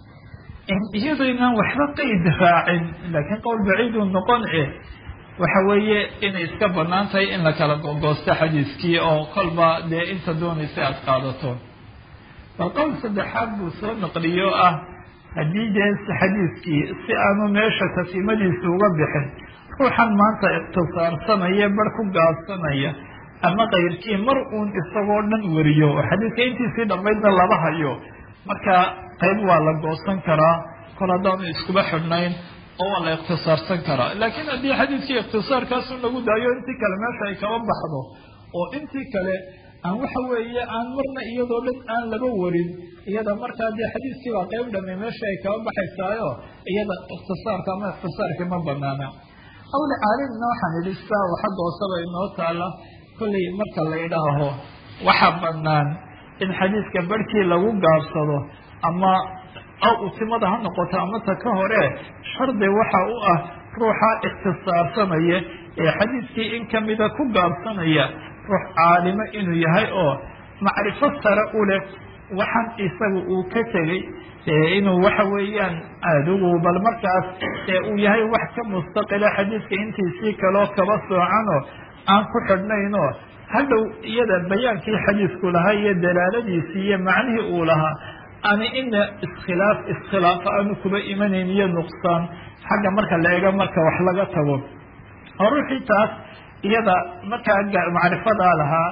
iyadaynan waxba qeyd raacin laakiin qowl baciiduu noqon e waxa weeye inay iska banaan tahay in la kala gogoosto xadiiskii oo kolba dee inta doonaysa aada qaadato bal qowl saddexaad buu soo naqliyo ah haddii dee xadiiskii si aanu meesha tasimadiisa uga bixin ruuxan maanta ikhtisaarsanaya bar ku gaabsanaya ama kayrkii mar uun isagoo dhan wariyo oo xadiiska intiisii dhammaydna laba hayo marka qayb waa la goosan karaa kol haddaanu iskuba xidhnayn oo waa la ikhtisaarsan karaa laakiin haddii xadiiskii ikhtisaarkaasun lagu daayo intii kale meesha ay kaba baxdo oo intii kale aan waxa weeye aan marna iyadoo dhan aan laba warin iyada markaa dee xadiiskii baa qayb dhame meesha ay kaba baxaysaayo iyada ikhtisaarka ama ikhtisaarkii ma banaana awli caalimna waxaan idhi saa waxa doosaba inoo taala kollay marka la idhaaho waxa banaan in xadiiska barhkii lagu gaabsado ama aw utimada ha noqoto ama ta ka hore shardi waxa u ah ruuxa ikhtisaarsanaya ee xadiiskii in kamida ku gaabsanaya ruux caalimo inuu yahay oo macrifo sare u leh waxaan isaga uu ka tegey inuu waxa weeyaan adigu bal markaas uu yahay wax ka mustaqila xadiiska intiisii kaloo kaba soocanoo aan ku xidhnaynoo hadhow iyada bayaankii xadiisku lahaa iyo dalaaladiisii iyo macnihii uu lahaa ani ina iskhilaaf iskhilaafo aanu kuba imanayn iyo nuqsaan xagga marka la eego marka wax laga tago oo ruuxii taas iyada markaa macrifadaa lahaa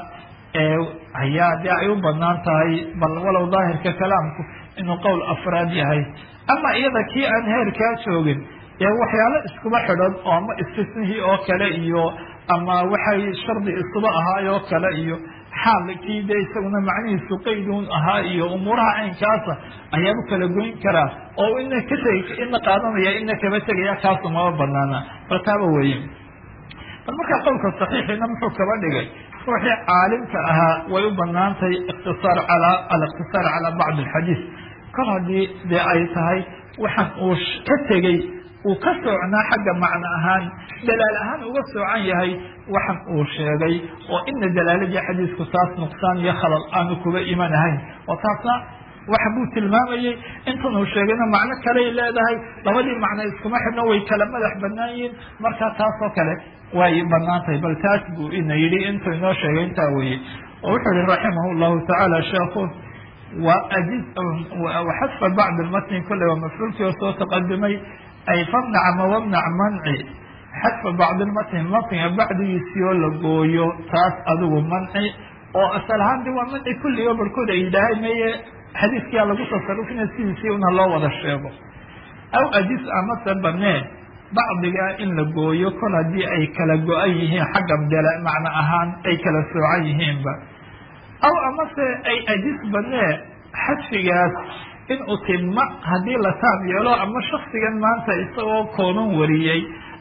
ayaa dee ay u banaan tahay bal walow daahirka kalaamku inuu qowl afraad yahay ama iyada kii aan heerkaa joogin dee waxyaalo iskuba xidhan oo ama istisnihii oo kale iyo ama waxay shardi isuba ahaay oo kale iyo xaalkii dee isaguna macnihiisu qaydun ahaa iyo umuuraha caynkaasa ayaaba kala goyn karaa oo ina ka teg ina qaadanaya ina kaba tegaya kaasu maba banaana bal taaba weeye bal markaa qowlka saxiixiina muxuu kaba dhigay ruuxii caalimka ahaa way u banaantahay ikhtisaar calaa alikhtisaar calaa bacdi alxadiis kol haddii dee ay tahay waxaan uu ka tegey uu ka soocnaa xagga macno ahaan dalaal ahaan uga soocan yahay waxan uu sheegay oo ina dalaaladii xadiisku taas nuqsaan iyo khalal aanu kuba iman ahayn oo taasna waxa buu tilmaamayey intan uu sheegayna macno kaley leedahay labadii macno iskuma xidhno way kala madax banaan yihiin marka taas oo kale way banaan tahay bal taas buu ina yidhi intuu inoo sheegay intaa weye oo wuxuu yihi raximah llahu tacaala sheekhu waxadfa bacd lmatni kolley waa mafcuulkii oo soo taqadimay ay famnac ama wamnac manci xadfa bacdi lmatni matniga bacdigiisii oo la gooyo taas adigu manci oo asal ahaan de waa manci kulligo barhkood ay yidhaahay meye xadiiskiyaa lagu tasarufina sidiisii una loo wada sheego aw ajis amase baneen bacdigaa in la gooyo kol haddii ay kala go-an yihiin xagga dala macno ahaan ay kala soocan yihiinba aw amase ay ajis banee xadfigaas in utima haddii la taab yeelo ama shaksigan maanta isagoo koonan wariyey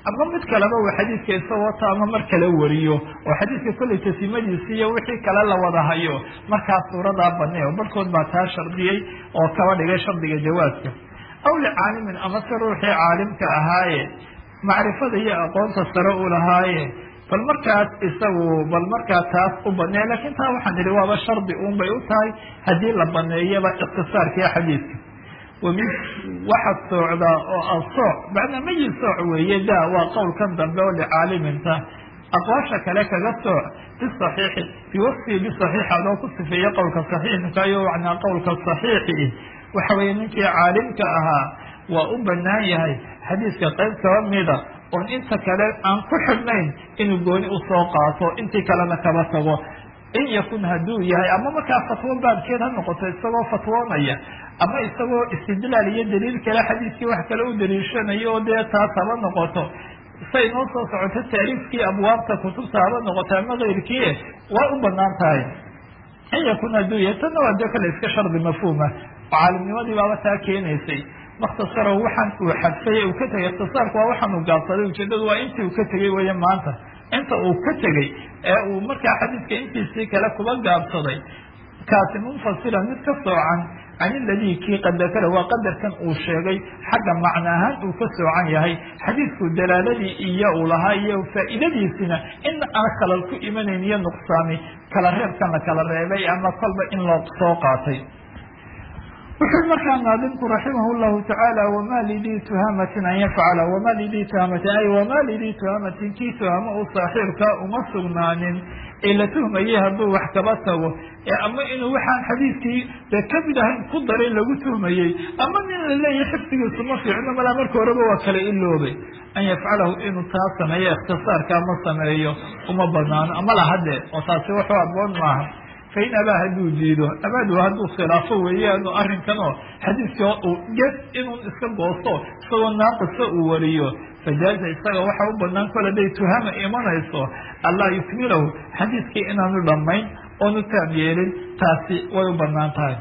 ama mid kaleba uu xadiidka isagoo taama mar kale wariyo oo xadiidka kollay tasimadiisi iyo wixii kale la wada hayo markaas suuradaa banay oo barhkood baa taa shardiyey oo kaba dhigay shardiga jawaaska aw licaalimin ama se ruuxii caalimka ahaaye macrifada iyo aqoonta sare u lahaaye bal markaas isagu bal markaa taas u baneeya lakin taa waxaan idhi waaba shardi un bay u tahay haddii la baneeyaba ikhtisaarkiiyo xadiidka wami waxaad soocdaa oo asooc macnaa mayi sooc weeye da waa qowlkan dambe oo licaaliminta aqwaasha kale kaga sooc bisaxiixi biwasfii bisaxiix adoo ku sifeeye qowlka saxiixka iyo macnaa qowlka saxiixi waxa weeye ninkii caalimka ahaa waa u banaan yahay xadiiska qayb kaba mida oon inta kale aan ku xidhnayn inuu gooni usoo qaato intii kalena kaba tago in yakun hadduu yahay ama markaa fatwo baabkeed ha noqoto isagoo fatwoonaya ama isagoo istidlaal iyo daliil kale xadiiskii wax kale u daliishanayo oo dee taas haba noqoto say noo soo socoto taariifkii abwaabta kutubta haba noqoto ama keyrkii waa u banaan tahay in yakun hadduu yahay tanna waa dee kale iska shardi mafhuuma oo caalimnimadii baaba taa keenaysay makhtasaro waxaan uu xadfay uu ka tegay ikhtisaarku waa waxaan uu gaabsaday ujeedadu waa intii uu ka tegey weeye maanta inta uu ka tegey ee uu markaa xadiidka intiisii kale kuba gaabsaday kaasi munfasilan mid ka soocan can iladii kii qad dakara waa qadarkan uu sheegay xagga macno ahaan uu ka soocan yahay xadiidku dalaaladii iyo uu lahaa iyo faa'iidadiisina in aan khalal ku imanayn iyo nuqsaami kala reebkan la kala reebay ama kolba in loo soo qaatay wuxuu markaa naadimku raximah llahu tacaala wama lidii tuhamatin an yafcala wama lidii tuhamatin ay wama lidii tuhamatin kii tuhamo u saaxiibka uma sugnaanin ee la tuhmayey hadduu wax kaba tago ee ama inuu waxaan xadiidkii de kamid ahayn ku daray lagu tuhmayey ama nin la leeyahay xifdigiisu ma fiicno malaa marka horeba waa kala iloobay an yafcalahu inuu taa sameeyo ikhtisaarka ma sameeyo uma banaano ama lahadee oo taasi wuxuu aboon maaha fain abaa hadduu diido abaadu hadduu khilaafo weeyaanu arrinkan oo xadiidka uu ges inuu iska goosto isagoo naaqisa uu wariyo fajaaza isaga waxa u banaan kol haday tuhama imanayso allaa yukmilahu xadiidkii inaanu dhammayn oonu taam yeelin taasi way u banaan tahay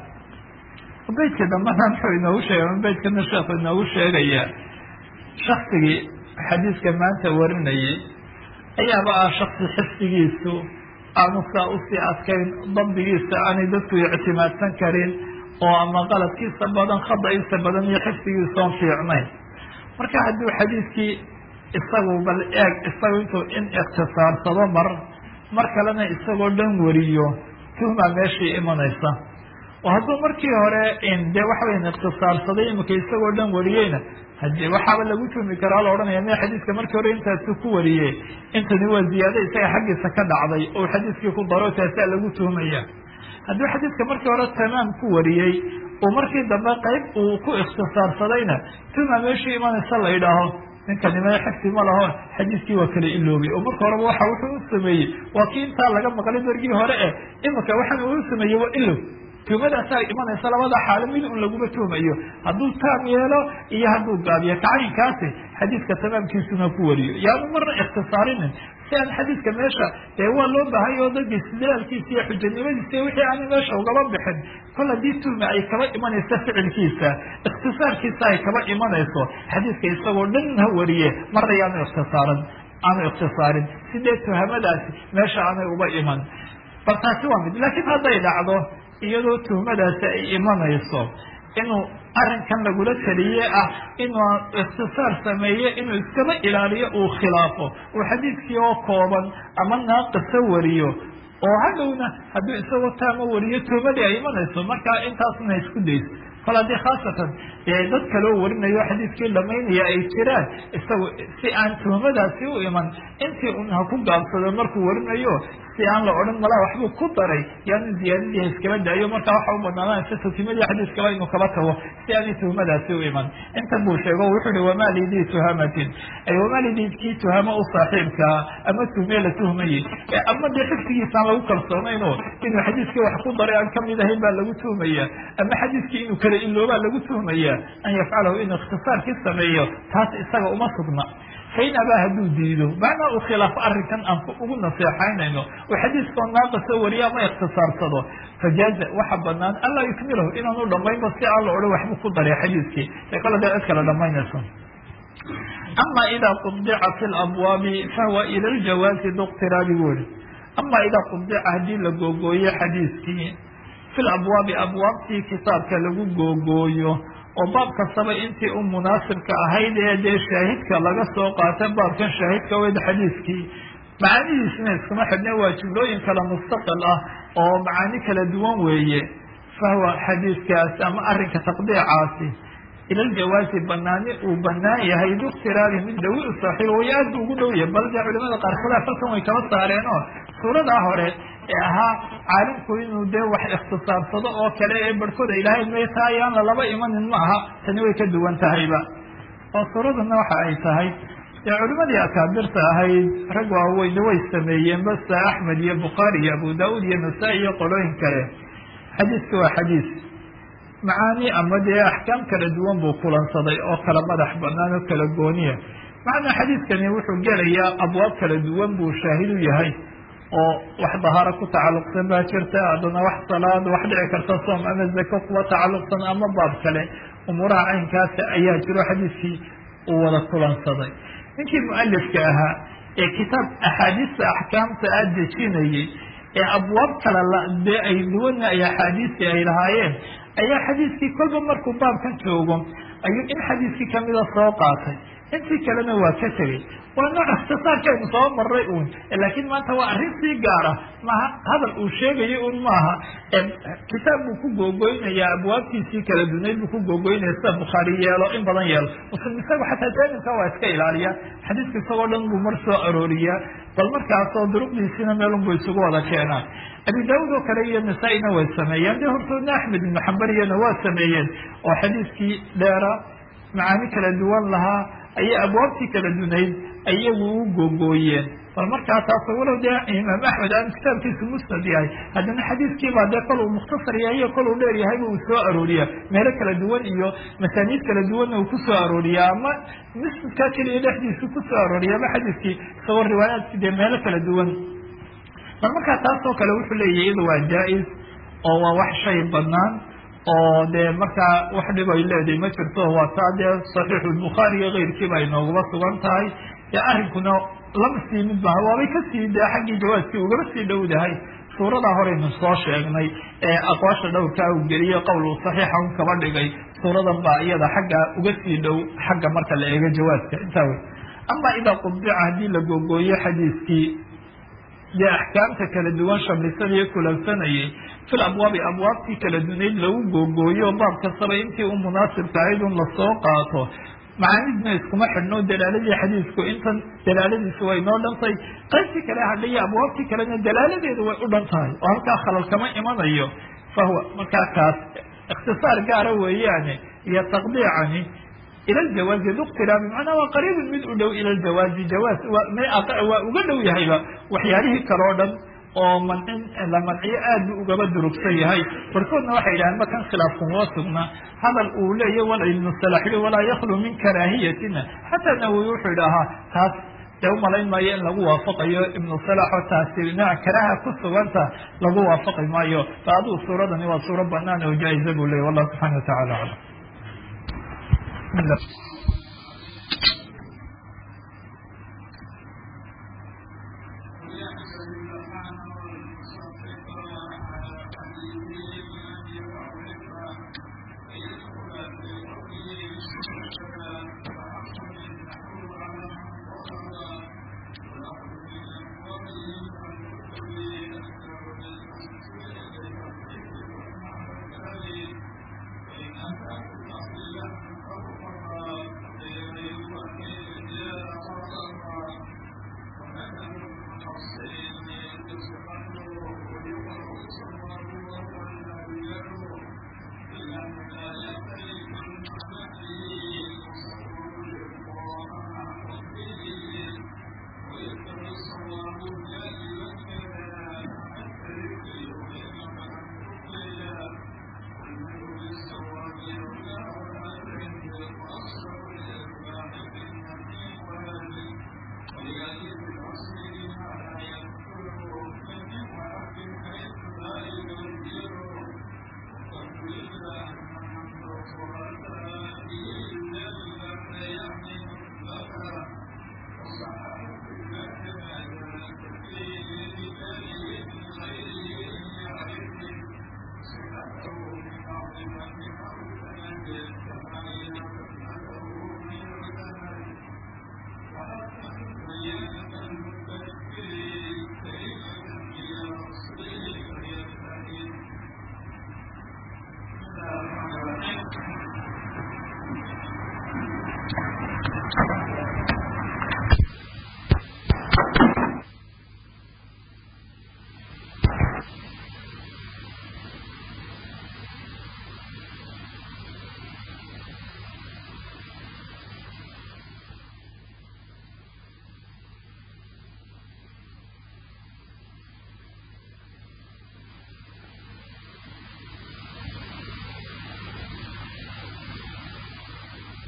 beydka dambana muxuu inoogu sheegay beydkana sheekhu inoogu sheegaya shaksigii xadiidka maanta warinayay ayaaba ah shaksi xifdigiisu aanu saa usii adkayn dabdigiisa aanay dadku ictimaadsan karin oo ama qaladkiisa badan khada'iisa badan iyo xifdigiisaon fiicnayn marka hadduu xadiidkii isagu bal eeg isagu intuu in ikhtisaarsado mar mar kalena isagoo dhan wariyo tuhmaa meeshii imanaysa oo hadduu markii hore dee waxa weyan ikhtisaarsaday imika isagoo dhan wariyeyna hadi waxaaba lagu tuhmi karaa la odhanaya me xadiidka markii hore intaasu ku wariye intani waa ziyaado isaga xaggiisa ka dhacday oo xadiidkii ku daro taasaa lagu tuhmaya hadduu xadiidka markii hore tamaam ku wariyey oo markii dambe qayb uu ku ikhtisaarsadayna tuhma meeshii imanaysa la yidhaaho ninkanima xifdi ma laho xadiidkii waa kala iloobay oo marka horeba waxa wuxuu u sameeyey waa kii intaa laga maqlay dargii hore e imika waxaan uu sameeyey waa ilow tuhmadaasaa imanaysa labada xaalo mid un laguma tuhmayo hadduu taam yeelo iyo hadduu gaabiyo kacayinkaasi xadiidka tamaamkiisuna ku wariyo yaanu marna ikhtisaarinin si aan xadiidka meesha dee waa loo baahanya oo dadka istidlaalkiisa iyo xujanimadiisa iyo wixii aana meesha ugaba bixin kol haddii tuhma ay kaba imanayso ficilkiisa ikhtisaarkiisa ay kaba imanayso xadiidka isagoo dhan ha wariye marna yaanu ikhtisaaran aanu ikhtisaarin sidee tuhamadaasi meesha aanay uba iman bal taasi waa mid laakiin hadday dhacdo iyadoo tuhmadaasi ay imanayso inuu arrinkan lagula taliye ah inuu ikhtisaar sameeye inuu iskaba ilaaliyo uu khilaafo uu xadiidkii oo kooban ama naaqisa wariyo oo hadhowna hadduu isagoo taama wariyo tuhmadii ay imanayso markaa intaasna isku dayso kol haddii khaasatan dee dad kaloo warinayo xadiidkii dhamaynaya ay jiraan isagu si aan tuhmadaasi u iman intii un ha ku gaabsado markuu warinayo si aan la odhan malaa waxbuu ku daray yaanu ziyaadadii iskaba daayo markaa waxa u banaananaysa tuhmadii xadiiskaba inuu kaba tago si aanay tuhmadaasi u iman intan buu sheego wuxuu hi wamaa lidii tuhamatin ay wamaa lidii kii tuhamo u saaxiibkaa ama tuhmee la tuhmayey ama dee xifdigiisaan lagu kalsoonaynoo inuu xadiiskii wax ku daray aan kamid ahayn baa lagu tuhmaya ama xadiiskii inuu kala iloobaa lagu tuhmaya an yafcalahu inuu ikhtisaarkii sameeyo taas isaga uma sugna fain abaa hadduu diido macnaa uu khilaafo arrinkan aan ugu naseexaynayno oo xadiiskao naaqisa wariyo ama ikhtisaarsado fajaaza waxa banaan anlaa yukmilahu inaanu dhamaynba si aan la odhan waxbuu ku daray xadiiskii ee kale dee cid kale dhamaynayso ama idaa qubdica fi labwaabi fahuwa ila ljawaazi duqtiraabi wuri ama idaa qubdica haddii la googooyo xadiiskii fi labwaabi abwaabtii kitaabka lagu googooyo oo baab kastaba intii u munaasibka ahayd ee dee shaahidka laga soo qaata baabkan shaahidka weyd xadiiskii macaanidiisna iskuma xidhne waa jumlooyin kale mustaqil ah oo macaani kala duwan weeye fahuwa xadiiskaas ama arrinka taqdiicaasi ila ljawaazi banaani uu banaan yahay biikhtiraabi mid dhawi u saaxiibo way aad bu ugu dhow yahay bal dee culimada qaarkood falkan way kaba saareen oo suuradaa hore ee ahaa caalimku inuu dee wax ikhtisaarsado oo kale ee barhkooda ilaahay maytaa ayaan lalaba imanin ma aha tani way ka duwan tahayba oo suuradana waxa ay tahay dee culimadii akaabirta ahayd rag waaweyne way sameeyeen basa axmed iyo bukhaari iyo abu daauud iyo nasaa-i iyo qolooyin kale xadiiska waa xadiis macaani ama dee axkaam kala duwan buu kulansaday oo kala madax banaan oo kala gooniya macnaa xadiiskani wuxuu gelayaa abwaab kala duwan buu shaahid u yahay oo wax dahaaro ku tacalluqsan baa jirta haddana wax salaad wax dhici karta soom ama zako kuwa tacalluqsan ama baab kale umuuraha caynkaasa ayaa jiro xadiiskii uu wada kulansaday ninkii mualifka ahaa ee kitaab axaadiista axkaamta a dejinayay ee abwaab kale dee ay duwana ay axaadiistii ay lahaayeen ayaa xadiiskii kolba markuu baabkan joogo ayuu in xadiiskii kamida soo qaatay intii kalena waa ka tegey waa nooc ikhtisaarkaynu soo maray uun laakiin maanta waa arrin sii gaara maha hadal uu sheegayo un maaha kitaab buu ku googoynayaa abwaabtiisii kala dunayd buu ku googoynaya sida bukhaari yeelo in badan yeelo muslim isagu xataa jaanibka waa iska ilaaliya xadiiska isagoo dhan buu mar soo arooriyaa bal markaasoo duruqdiisiina meelun buu isugu wada keenaa abi daauud oo kale iyo nasaa-ina way sameeyeen dee hortoodna axmed ibnu xambariyana waa sameeyeen oo xadiiskii dheera macaani kala duwan lahaa ayay abwaabtii kala dunayd iyagu u googooyeen bal markaa taas walow dee imaam axmed aanu kitaabkiisu musnad yahay haddana xadiiskiibaa dee kol uu mukhtasar yahay iyo kol uu dheer yahayba uu soo arooriya meelo kala duwan iyo masaaniid kala duwanna uu kusoo arooriya ama musnadkaa keliya dhexdiisu kusoo arooriya ama xadiiskii isagoo riwaayaadki dee meelo kala duwan bal markaa taasoo kale wuxuu leeyahy iyada waa jaa-is oo waa wax shay banaan oo dee markaa wax dhib ay leedahay ma jirto waa taa dee saxiixu lbukhaari iyo keyrkiiba ay noogaba sugan tahay dee arrinkuna lama sii mid baha waabay kasii dee xaggii jawaaskii ugaba sii dhowdahay suuradaa horeynu soo sheegnay ee aqwaasha dhowrkaa uu geliye qowl uu saxiixa un kaba dhigay suuradan baa iyada xagga uga sii dhow xagga marka la eego jawaaska intaa wey ama idaa qubdica haddii la googooyo xadiiskii dee axkaamta kala duwan shamlisadii kulansanayay fil abwaabi abwaabtii kala dunayd lagu googooyo baab kastaba intii u munaasibka ahayd un lasoo qaato macaanidna iskuma xidhno dalaaladii xadiisku intan dalaaladiisu way noo dhantay qaybtii kale hadhaiyo abwaabtii kalena dalaaladeedu way u dhan tahay oo halkaa khalal kama imanayo fahuwa markaa kaas ikhtisaar gaara weeyaane iyo taqdiicani ila ljawaazi duqtiraabi macnaa waa qariibun mid u dhow ila ljawaazi jawaaz waa uga dhow yahayba waxyaalihii kale o dhan oo mancin la manciyo aad buu ugaba durugsan yahay barkoodna waxay yidhahdeen ma kan khilaafkumaba sugna hadal uu leeya wal ibnu salax yui walaa yaklu min karaahiyatina xataa nawowi wuxuu idhahaa taas dee umalayn maayo in lagu waafaqayo ibnu salax oo taasi nooc karaaha ku suganta lagu waafaqi maayo fa aduu suuradani waa suuro banaan oo jaa-iza buu leeyay wallahu subxana watacala aclam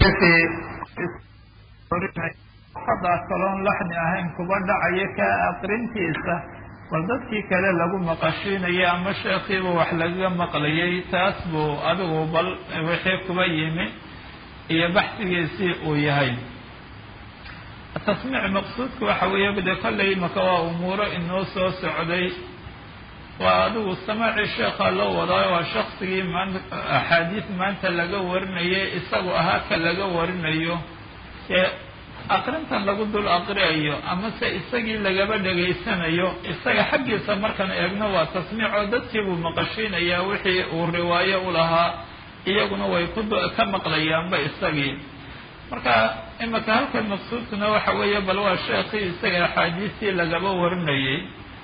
hadaa kaloon laxni ahayn kuba dhacayo ka aqrintiisa bal dadkii kale lagu maqashiinayo ama sheekiiba wax lagaga maqlayay taas buu adigu bal wixii kuba yimi iyo baxsigiisii uu yahay tasmiic maqsuudka waxa weeye de kollay maka waa umuuro inoo soo socday waa adigu samaacii sheekha loo wadaayo waa shaksigii maan axaadiis maanta laga warinayay isagu ahaa ka laga warinayo ee aqrintan lagu dul aqriayo amase isagii lagaba dhegaysanayo isaga xaggiisa markaan eegno waa tasmiic oo dadkii buu maqashiinayaa wixii uu riwaayo u lahaa iyaguna way ku ka maqlayaanba isagii marka imika halkan maqsuudkuna waxa weeye bal waa sheekii isaga axaadiistii lagaba warinayay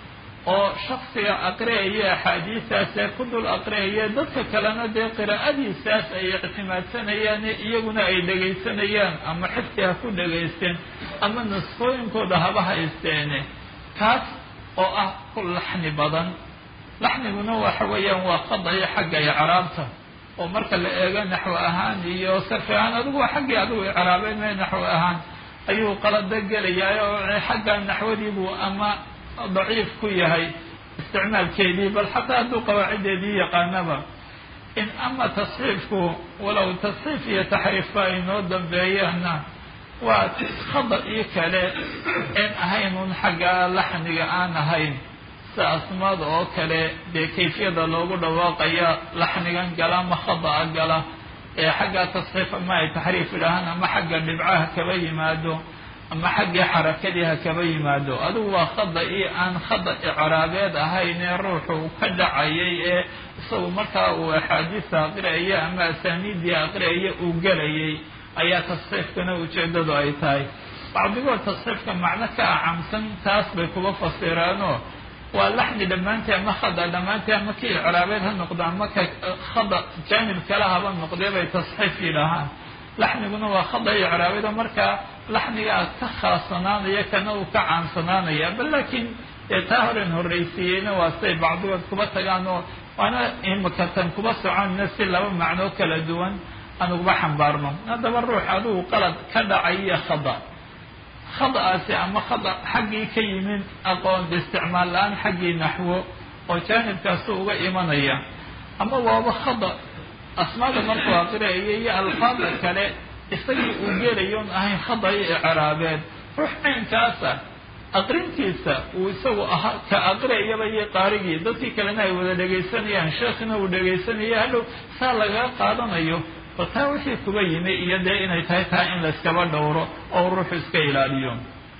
oo shaksiga aqri'aya axaadiistaas ee ku dul aqri'aya dadka kalena dee qiraa'adiisaas ay ictimaadsanayaan iyaguna ay dhegaysanayaan ama xifti ha ku dhegaysteen ama nusqooyinkooda haba haysteene kaas oo ah ku laxni badan laxniguna waxa weeyaan waa qadayo xagga icraabta oo marka la eego naxwo ahaan iyo sarfi ahaan adigu waa xaggii adigu icraabeen me naxwo ahaan ayuu qalada gelayaa oo xagga naxwadiibuu ama daciif ku yahay isticmaalkeedii bal xataa hadduu qawaaciddeedii yaqaanaba in ama tasxiifku walow tasxiif iyo taxriifba ay noo dambeeyaanna waa khada ii kale en ahayn un xagga laxniga aan ahayn sida asmaada oo kale dee kayfiyada loogu dhawaaqaya laxnigan gala ama khada'a gala ee xagga tasxiif ama ay taxriif idhaahaan ama xagga dhibcaha kaba yimaado ama xaggii xarakadii ha kaba yimaado adigu waa khada io aan khada icraabeed ahayn ee ruuxu ka dhacayay ee isagu markaa uu axaadiista aqri'aya ama asaaniiddii aqri'aya uu gelayay ayaa tasxiifkana ujeedadu ay tahay bacdigood tasxiifka macno ka acamsan taas bay kuba fasiraanoo waa laxni dhammaantii ama khada dhammaantii ama ka icraabeed ha noqdo ama ka khada jaanib kale haba noqdee bay tasxiif yidhaahaan laxniguna waa khada icraabeedo markaa laxnigaa ka khaasanaanaya kana uu ka caansanaanaya bal laakiin dee taa horen horraysiiyeyna waa siday bacdigood kuba tagaan oo waana imakatan kuba soconina si laba macnoo kala duwan aan uguba xambaarno haddaba ruux adigu qalad ka dhacaiyo khada khada'aasi ama khada xaggii ka yimin aqoon isticmaal la-aan xaggii naxwo oo jaanibkaasu uga imanaya ama waaba khada asmaada markuu aqriayo iyo alfaada kale isagii uu gelayoon ahayn khada iyo icraabeed ruux caynkaasa aqrintiisa uu isagu ahaa ka aqriayaba iyo qaarigii dadkii kalena ay wada dhegaysanayaan sheekhina uu dhegaysanaya hadhow saa lagaga qaadanayo bal taa wixii kuba yimi iyo dee inay tahay taa in layskaba dhowro oo ruuxu iska ilaaliyo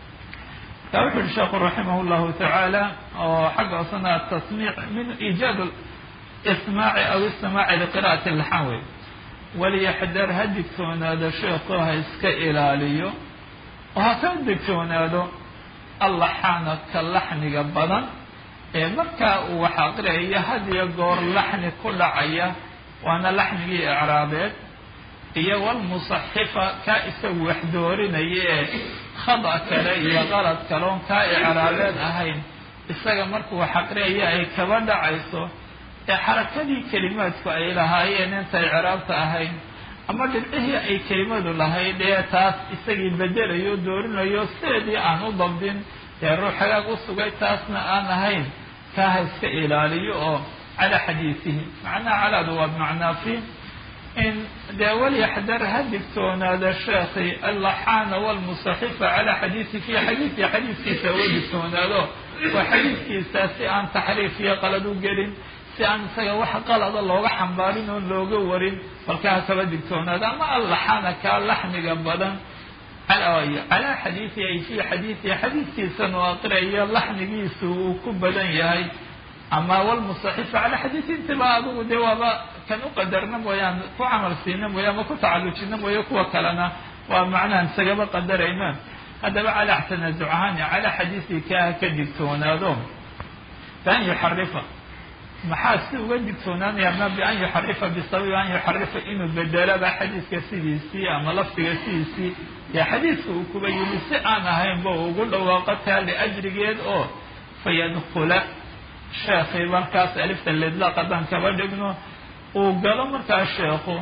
taa wuxu uhi sheekhu raximah llahu tacaala oo xagga osana tasmiic min iijaad ismaaci aw istimaaci liqira'ati laxan wey waliyaxdar ha digtoonaado sheekhu ha iska ilaaliyo oo ha ka digtoonaado allaxaana ka laxniga badan ee markaa uu wax aqriyayo had iyo goor laxni ku dhacaya waana laxnigii icraabeed iyo walmusaxifa kaa isagu wax doorinaya ee khada kale iyo qalad kaloon kaa icraabeed ahayn isaga markuu wax aqriyaya ay kaba dhacayso ee xarakadii kelimaadku ay lahaayeen inta icraabta ahayn ama dhibcihii ay kelimadu lahayd ee taas isagii bedelayo doorinayo sideedii aan u dabdin dee ruux hagaag u sugay taasna aan ahayn kaa ha iska ilaaliyo oo calaa xadiisihi macnaha calaadu waa bimacnaa fi in dee walyaxdar ha digtoonaada sheekhi allaxaana walmusaxifa calaa xadiisi fi xadiisi xadiiskiisa uga digtoonaado waa xadiiskiisa si aan taxriif iyo qalad u gelin si aan isaga wax qalada looga xambaarin oon looga warin balkaa ha kaba digtoonaado ama allaxaana kaa laxniga badan calaa xadiisi ay fi xadiisihi xadiiskiisan oo aqriayo laxnigiisu uu ku badan yahay ama walmusaxifa calaa xadiisi intiba adigu dee waaba kan u qadarna mooyaan ku camal siina mooye ama ku tacalujina mooye kuwa kalena waa macnahan isagaba qadarayna haddaba calaa tanaasuc ahaani calaa xadiisihi kaa ka digtoonaado bian yuxarifa maxaa si uga digtoonaanaya ma bian yuxarifa bisababi an yuxarifa inuu bedelaba xadiiska sidiisii ama lafdiga sidiisii dee xadiiska uu kuba yimi si aan ahaynba ugu dhawaaqo taa liajrigeed oo fayadkula sheekhi markaas alifta lidlaaq haddaan kaba dhigno uu galo markaa sheekhu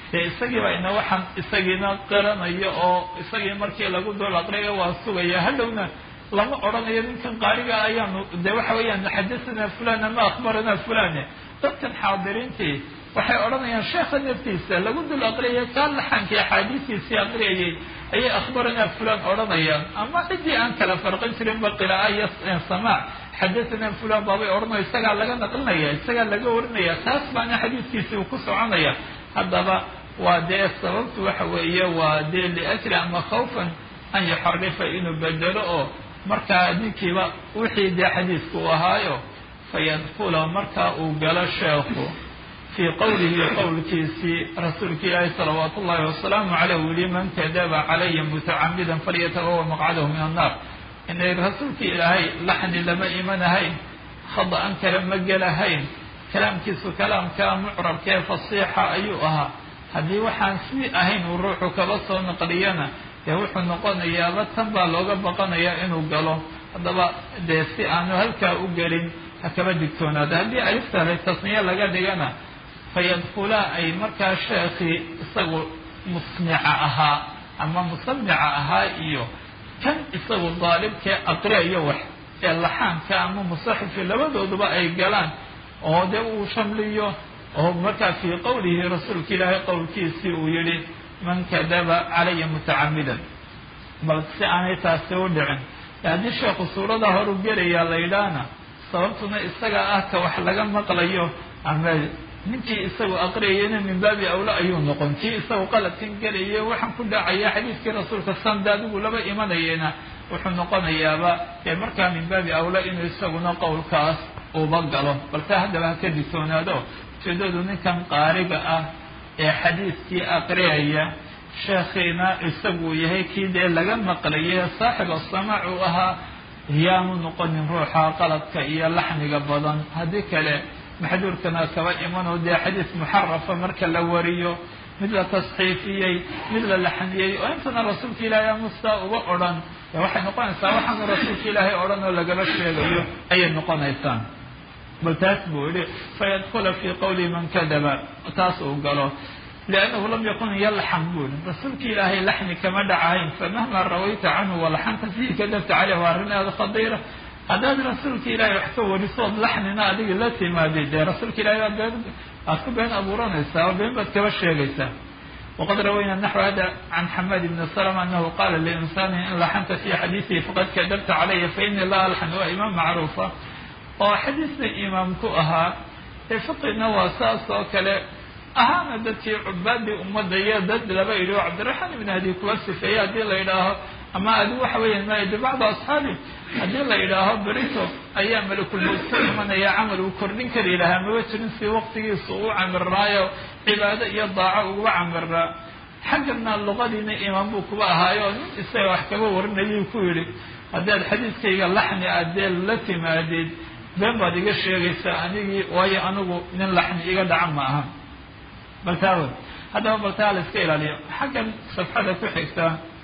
dee isagiiba ina waxaan isagiina qiranayo oo isagii markii lagu dul aqriyo waa sugaya hadhowna lama odhanayo ninkan qaariga ayaanu de waxa weeyaan xadathana fulan ama akhbarana fulane dadkan xaadiriintii waxay odhanayaan sheekha naftiisa lagu dul aqriyay kaa laxankii axaadiistiisii aqriyayay ayay akhbaranaa fulan odhanayaan ama ciddii aan kala farqin jirinba qira'a iyo samaac xadathana fulan baabay odhanaya isagaa laga naqlinaya isagaa laga warinaya taas baana xadiiskiisii uu ku soconaya haddaba waa dee sababtu waxa weeye waa dee liajli ama khawfan an yuxarifa inuu bedelo oo markaa ninkiiba wixii dee xadiiska uu ahaayo fayadkula markaa uu galo sheekhu fii qowlihi qowlkiisii rasuulka ilaahi salawaatu ullahi wasalaamu caleyh uu yihi man kadaba calaya mutacamidan falyatabawa maqcadahu min annaar inay rasuulka ilaahay laxni lama imanahayn khada-an kale ma gelahayn kalaamkiisu kalaamkaa mucrabka ee fasiixa ayuu ahaa haddii waxaan sii ahayn uu ruuxu kaba soo naqliyana dee wuxuu noqonayaaba tan baa looga baqanayaa inuu galo haddaba dee si aanu halkaa u gelin ha kaba digtoonaado haddii aliftahay tasniye laga dhigana fayadkulaa ay markaa sheekhii isagu musnica ahaa ama musamica ahaa iyo kan isagu daalibkee aqriayo wax ee laxaanka ama musaxifi labadooduba ay galaan oo dee uu shamliyo oo markaa fii qowlihi rasuulka ilaahay qowlkiisii uu yihi man kadaba calaya mutacamidan bal si aanay taasi u dhicin haddii sheekhu suurada horu gelayaa la yidhaahna sababtuna isaga ah ka wax laga maqlayo ama ninkii isagu aqriyayana min baabi awla ayuu noqon kii isagu qaladkan gelaya waxaan ku dhacaya xadiiskii rasuulka sanda adigu laba imanayena wuxuu noqonayaaba dee markaa min baabi awla inuu isaguna qowlkaas uba galo balse haddaba ha ka digtoonaado ujeedadu ninkan qaariga ah ee xadiiskii aqriyaya sheekhiina isagu yahay kii dee laga maqlaye saaxib asamaac uu ahaa yaanu noqonin ruuxa qaladka iyo laxniga badan haddii kale maxduurkana kaba imanoo dee xadiis muxarafa marka la wariyo mid la tasxiifiyey mid la laxniyey oo intana rasuulka ilaahay amusta uga odhan waxay noqonaysaa waxaanu rasuulka ilaahay odhan oo lagaba sheegayo ayay noqonaysaa bal taas buu yihi fayadkula fii qowli man kadaba taas uu galo liannahu lam yakun yalxan buu yihi rasuulka ilaahay laxni kama dhacahayn famahma rawayta canhu walaxanta fiihi kadabta caleyh waa arrin aada khadiira haddaad rasuulka ilaahay wax ka warisood laxnina adiga la timaadid dee rasuulka ilahay baad been aad ku been abuuranaysaa oo been baad kaba sheegaysaa waqad rawayna naxو hada can xamad ibni slma anahu qala liinsani in laxanta fi xadiidihi faqad kadabta calaya faini la alxan waa imaam macruufa oo xadiisna imaam ku ahaa ee fiqina waa saas oo kale ahaana dadkii cubaadii ummadda iyo dad laba yidhi oo cabdiraxmaan ibn hadi kuwa sifeeye haddii la yidhaaho ama adi waxa weeyaan maaydi bacdu asxaabi haddii la yidhaaho berito ayaa malakulmowt ka imanaya camal uu kordhin kari lahaa maba jirin si waqtigiisa uu camirnaayo cibaado iyo daaco uguba camirnaa xaggana luqadiina imaam buu kuba ahaayo nin isaga wax kaba warinayuu ku yidhi haddaad xadiiskayga laxni addee la timaadid been baad iga sheegaysaa anigii waayo anigu nin laxni iga dhaca ma aha baltaawe haddaba baltaa la iska ilaaliyo xaggan safxada ku xigta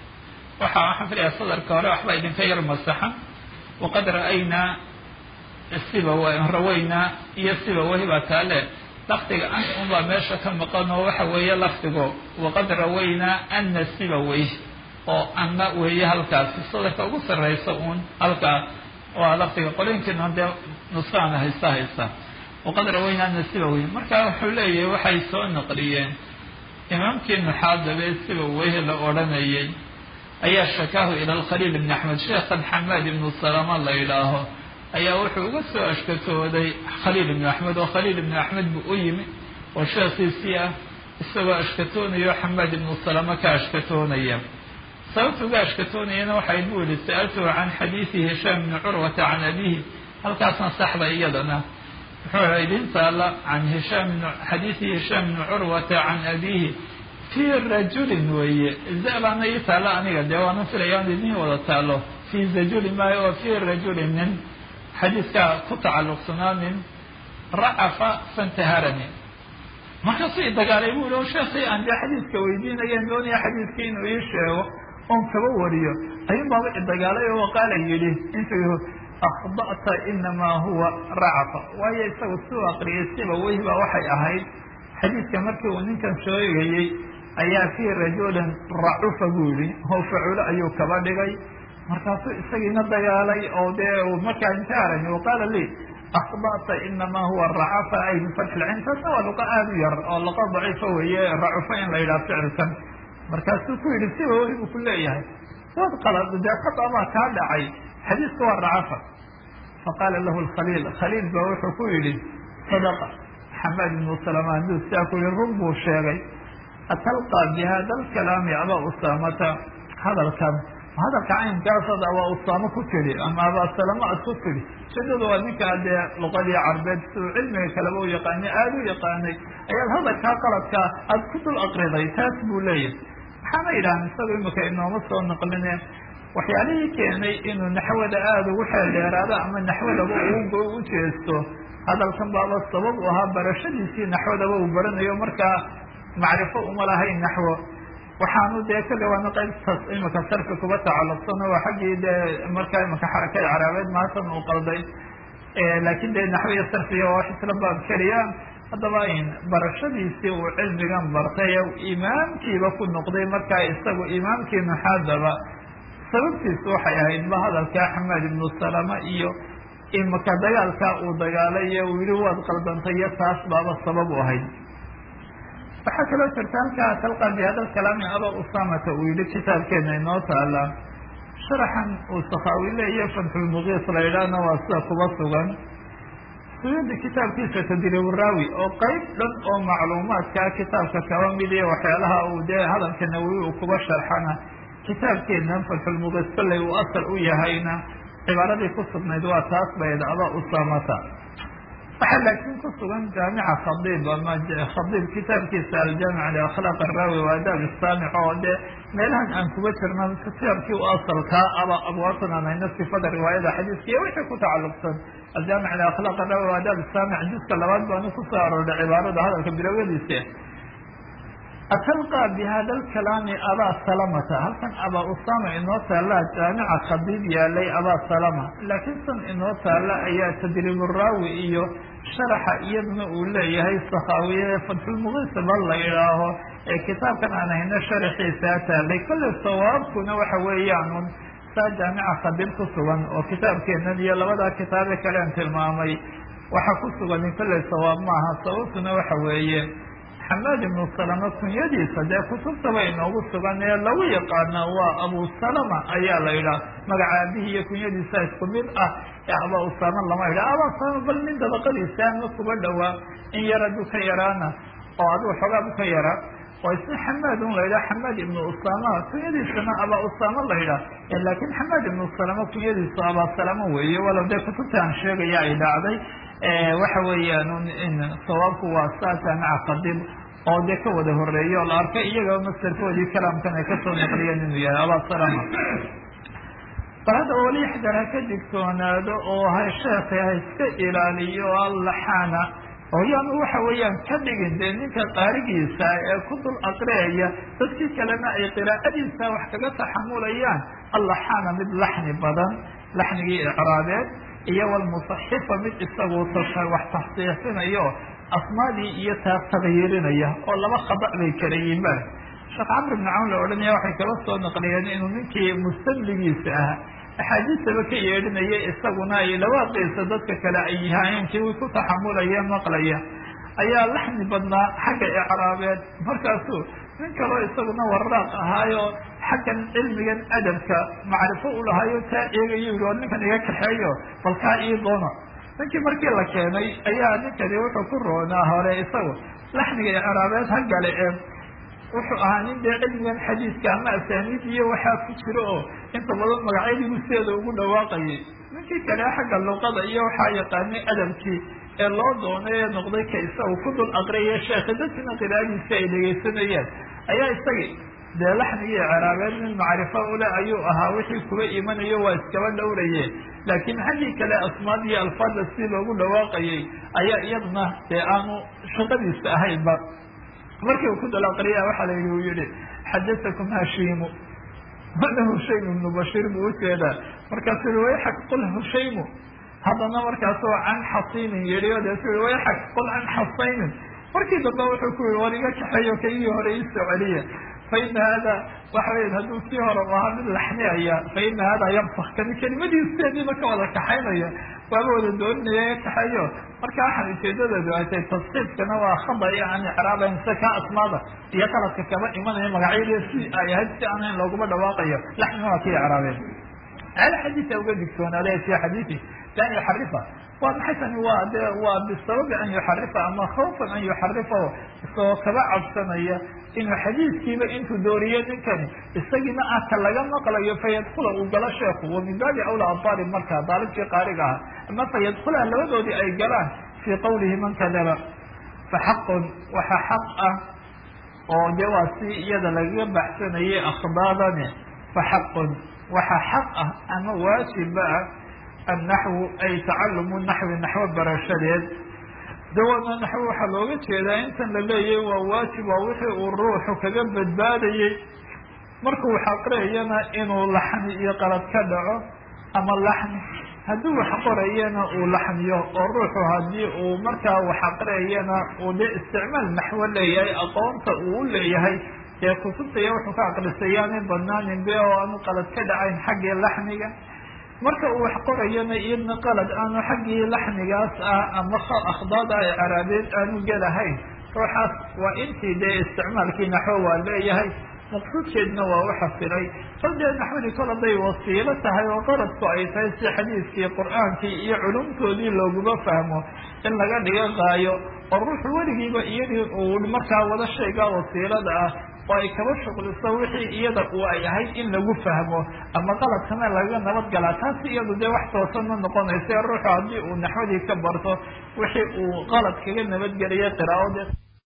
waxa waxaan filayaa sadarka hore waxba idinka yar masaxan waqad ra'aynaa siba rawaynaa iyo siba wahi baa taale lafdiga an unbaa meesha ka maqan oo waxa weeye lafdigo waqad rawaynaa ana siba wey oo anna weeye halkaasi sadarka ugu sarraysa uun halkaa waa lafdiga qolinkiina dee nusqaana haysta haysta waqad rawaynaa ana siba wey marka wuxuu leeyahay waxay soo naqliyeen imaamkii nuxaadabe siba weyhi la odhanayay ayaa shakaahu ila alkhaliil ibni axmed sheekhan xamaad ibnu salama la yidhaaho ayaa wuxuu uga soo ashkatooday khaliil ibnu axmed oo khaliil ibnu axmed buu u yimi oo sheekhiisii ah isagoo ashkatoonayo xamaad ibnu salama ka ashkatoonaya sababta uga ashkatoonayana waxay buu yihi sa'altuhu can xadiidi hishaam ibni curwata can abihi halkaasna saxda iyadana wuxuu idin taala can hishaam xadiidi hishaam ibni curwata can abihi fi rajulin weeye zabaana ii taalo aniga dee waana filaya an idin wada taalo fi zajuli maayo oo fi rajulin nin xadiiskaa ku tacalluqsanaa nin racafa fantaharani markaasuu i dagaalay bu yihi o sheekii aan dee xadiiska weydiinayeen doonaya xadiiskii inuu ii sheego oon kaba wariyo ayuun baaba i dagaalay oo qaala yidhi intuu akhda'ta inamaa huwa racafa waayo isagu siu aqriyay siba weyhi baa waxay ahayd xadiidka markii uu ninkan sheegayey ayaa fii rajulin racufa buu yihi oo faculo ayuu kaba dhigay markaasuu isagiina dagaalay oo dee markaa inta aragni waqaala lii akbata inamaa huwa racafa ay bifatxi lcayn taasna waa luqa aada u yar oo luqa daciifa weeye racufa in la yidhaha ficilkan markaasuu ku yidhi siba weli buu ku leeyahay waad qalad dee khadabaa kaa dhacay xadiiska waa racafa faqaala lahu lkhaliil khaliil baa wuxuu ku yidhi sadaqa xamaad ibnu salama haduu sidaa ku yihi run buu sheegay atalqaa bi hada alkalaami abaa usaamata hadalkan hadalka caynkaasad abaa usaamo ku tidhi ama abaa salama ad ku tidhi shadadu waa ninkaa dee luqadii carbeed siduu cilmiga kaleba u yaqaanay aada u yaqaanay ayaad hadalkaa qaladkaa aada ku dul aqriday taas buu leeyahay maxaana yidhahan isagu imika inooma soo naqline waxyaalihii keenay inuu naxwada aada ugu xeeldheeraado ama naxwadaba ugu u jeesto hadalkan baaba sabab u ahaa barashadiisii naxwadaba uu baranayo markaa macrifo uma lahayn naxwo waxaanu dee kale waana qaybtaas imika sarfi kuba tacalluqsan oo xaggii dee markaa imika xarakada caraabeed maatan uu qalday laakin dee naxwiya sarfiga waa wax isla baab keliya haddaba barashadiisii uu cilmigan bartay imaamkiiba ku noqday markaa isagu imaamkii maxaadaba sababtiisu waxay ahayd ba hadalka xamaad ibnu salama iyo imika dagaalkaa uu dagaalay iyo uu yihi waad qaldantay iyo taas baaba sabab u ahayd waxaa kaloo jirta halkaa talqa bi hada kalaami aba usamata uu yihi kitaabkeena inoo taala sharaxan uu sakhaawile iyo fatxulmuqiis la yidhaahna waa sida kuba sugan suyuudi kitaabkiisa tadriburaawi oo qeyb dhan oo macluumaadkaa kitaabka kaba mid iyo waxyaalaha uu dee hadalka nawowi uu kuba sharxana kitaabkeena fatxulmuqiis kolley uu asal u yahayna cibaaradii ku sugnayd waa taas bayd aba usamata waxaa laakiin ku sugan jaamica khadiib ama khadiib kitaabkiisa aljaamic liakhlaaq araawi wa adaab istaamic oo dee meelahan aan kuba jirna kitaabkii u asalkaa aba abwaabtan aan hayno sifada riwaayada xadiiska iyo wixii ku tacalluqsan aljaamic liakhlaaq araawi wa adaab istaamic juska labaad baanu kusoo aroorday cibaarada hadalka bilowyadiisa atalqa bi hada alkalaami abaa salamata halkan abaa usama inoo taalla jaamica khadiib yaalay abaa salama laakiin san inoo taalla ayaa tadriiburaawi iyo sharaxa iyaduna uu leeyahay sakhaawiye fatxulmuqiisa bal la idhaaho ee kitaabkan aan hayno sharaxiisaa taallay kolley sawaabkuna waxa weeyaan saa jaamica khadiib ku sugan oo kitaabkeenan iyo labadaa kitaabe kalean tilmaamay waxa ku sugan kolley sawaab maaha sababtuna waxa weeye xamaad ibnu salama kunyadiisa dee kutubtaba inoogu sugan ee lagu yaqaana waa abu salama ayaa la yidhaha magaca aabihii iyo kunyadiisa isku mid ah ee aba usama lama yidhaha aba usama bal nin dabaqadiisa ama kuba dhowaa in yar aduu ka yaraana oo adigu xoogaab ka yaraa oo isna xamaad un la yidhaha xamaad ibnu usama kunyadiisana aba usama la yidhaha laakin xamaad ibnu salama kunyadiisu aba salama weeye walow dee kutubta aan sheegaya ay dhacday waxa weeyaan sawaabku waa saa jaamica khadiib oo dee ka wada horeeya oo la arkay iyagaba mastarkoodii kalaamkan ay kasoo naqliyeen inuu yahay aba salama bal hadda wali xdar ha ka digtoonaado oo ha sheekay ha iska ilaaliyo allaxaana oo yaanu waxa weeyaan ka dhigin dee ninka qaarigiisa ee ku dul aqriyaya dadkii kalena ay qiraa'adiisa wax kaga taxamulayaan allaxaana mid laxni badan laxnigii icraabeed iyo walmusaxifa mid isagu wax taxsiixinayo asmaadii iyo taa tagyirinaya oo laba khada bay kala yimaan sheekh camr ibn cawn la odhanaya waxay kala soo naqliyeen inuu ninkii mustamligiisa ah axaadiistaba ka yeedhinaya isaguna ay lawaaqiisa dadka kale ay yahaayeenkii wi ku taxamulaya maqlaya ayaa laxni badnaa xagga icraabeed markaasuu nin kaloo isaguna waraaq ahaayo xaggan cilmigan adabka macrifo u lahaayo taa eegayo yihi war ninkan iga kaxeeyo bal kaa ii doono ninkii markii la keenay ayaa ninkani wuxuu ku roonaa hore isagu laxniga icraabeed ha gale ee wuxuu ahaa nin dee cilmigan xadiiska ama asaaniid iyo waxaa ku jiro oo inta badan magacyadiibu sideeda ugu dhawaaqayay ninkii kale xagga luqada iyo waxaa yaqaanay adabkii ee loo doonay ee noqday ka isagu ku dul aqriyaya sheekha dadkina qiraadiisa ay dhegaysanayeen ayaa isagii dee laxnigii icraabeed nin macrifo ule ayuu ahaa wixii kuba imanayo waa iskaba dhowraye laakiin xaggii kale asmaad iyo alfaada si loogu dhawaaqayay ayaa iyaduna dee aanu shaqadiisa ahaynba markii uu ku dul aqriya waxaa la yihi uu yihi xadatakum hashiimu mana hushaymu ibnu bashiir buu ujeedaa markaasu yihi wayxak qul hushaymu haddana markaasoo can xasiinin yihi o deesu yihi wayxak qul can xasaynin markii dambe wuxuu ku yii war iga kaxeeyo kaygii hore iisoo celiya fa ina hada waxa weya hadduu sii hore u ahaa mid laxniaya fa ina hada yabsak kani kelimadiisteediiba ka wada kaxaynaya waaba wada dooninaya ka kaxeeyo marka waxaan ujeedadeedu ay tahay tasqiifkana waa khada yani icraabayn sida kaa asmaada iyo qaladka kaba imanaya magacyadii si ay ahayd si aanayn looguma dhawaaqayo laxnina waa kii icraabeen hal xadiisa uga digtoonaade fi xadiisi lan yuxarifa waa maxay tani waa de waa bisababi an yuxarifa ama khawfan an yuxarifa isagoo kaba cabsanaya inuu xadiiskiiba intuu dooriyo ninkani isagiina ah ka laga maqlayo fayadkula uu galo sheeku wa min baabi awla abaalib markaa daalibkii qaariga aha ama fayadkula labadoodii ay galaan fii qawlihi man kadaba fa xaqun waxa xaq ah oo de waa si iyada lagaga baxsanayay akhbaadani fa xaqun waxa xaq ah ama waajiba ah annaxwu ay tacalumu naxwi naxwo barashadeed dawana naxwo waxaa looga jeedaa intan la leeyahy waa waajib waa wixii uu ruuxu kaga badbaadayey markuu wax aqriyayana inuu laxni iyo qalad ka dhaco ama laxni haddii wax qorayana uu laxniyo oo ruuxu haddii uu markaa wax aqriyayana uu de isticmaal naxwo leeyahay aqoonta uu u leeyahay ee kutubtaya wuxuu ka aqrisayaanay badnaanin be oo aanu qalad ka dhacayn xaggii laxniga marka uu wax qorayana iyadna qalad aanu xaggii laxnigaas ah ama akhdaada ay caraabeed aanu gelahayn ruuxaas waa intii dee isticmaalkii naxwo waa leeyahay maqsuudkeedna waa u xasilay bal dee naxwadii kol haday wasiilo tahay oo qaradku ay tahay si xadiiskii qur-aankii iyo culumtoodii looguma fahmo in laga dhiga qaayo oo ruuxu weligiiba iyadii uu markaa wada shaygaa wasiilada ah oo ay kaba shuqliso wixii iyada uu ay ahayd in lagu fahmo ama qaladkana laga nabad galaa taasi iyadu dee wax toosan ma noqonaysa ruuxu haddii uu naxwadii ka barto wixii uu qalad kaga nabadgelaya qiraa'ade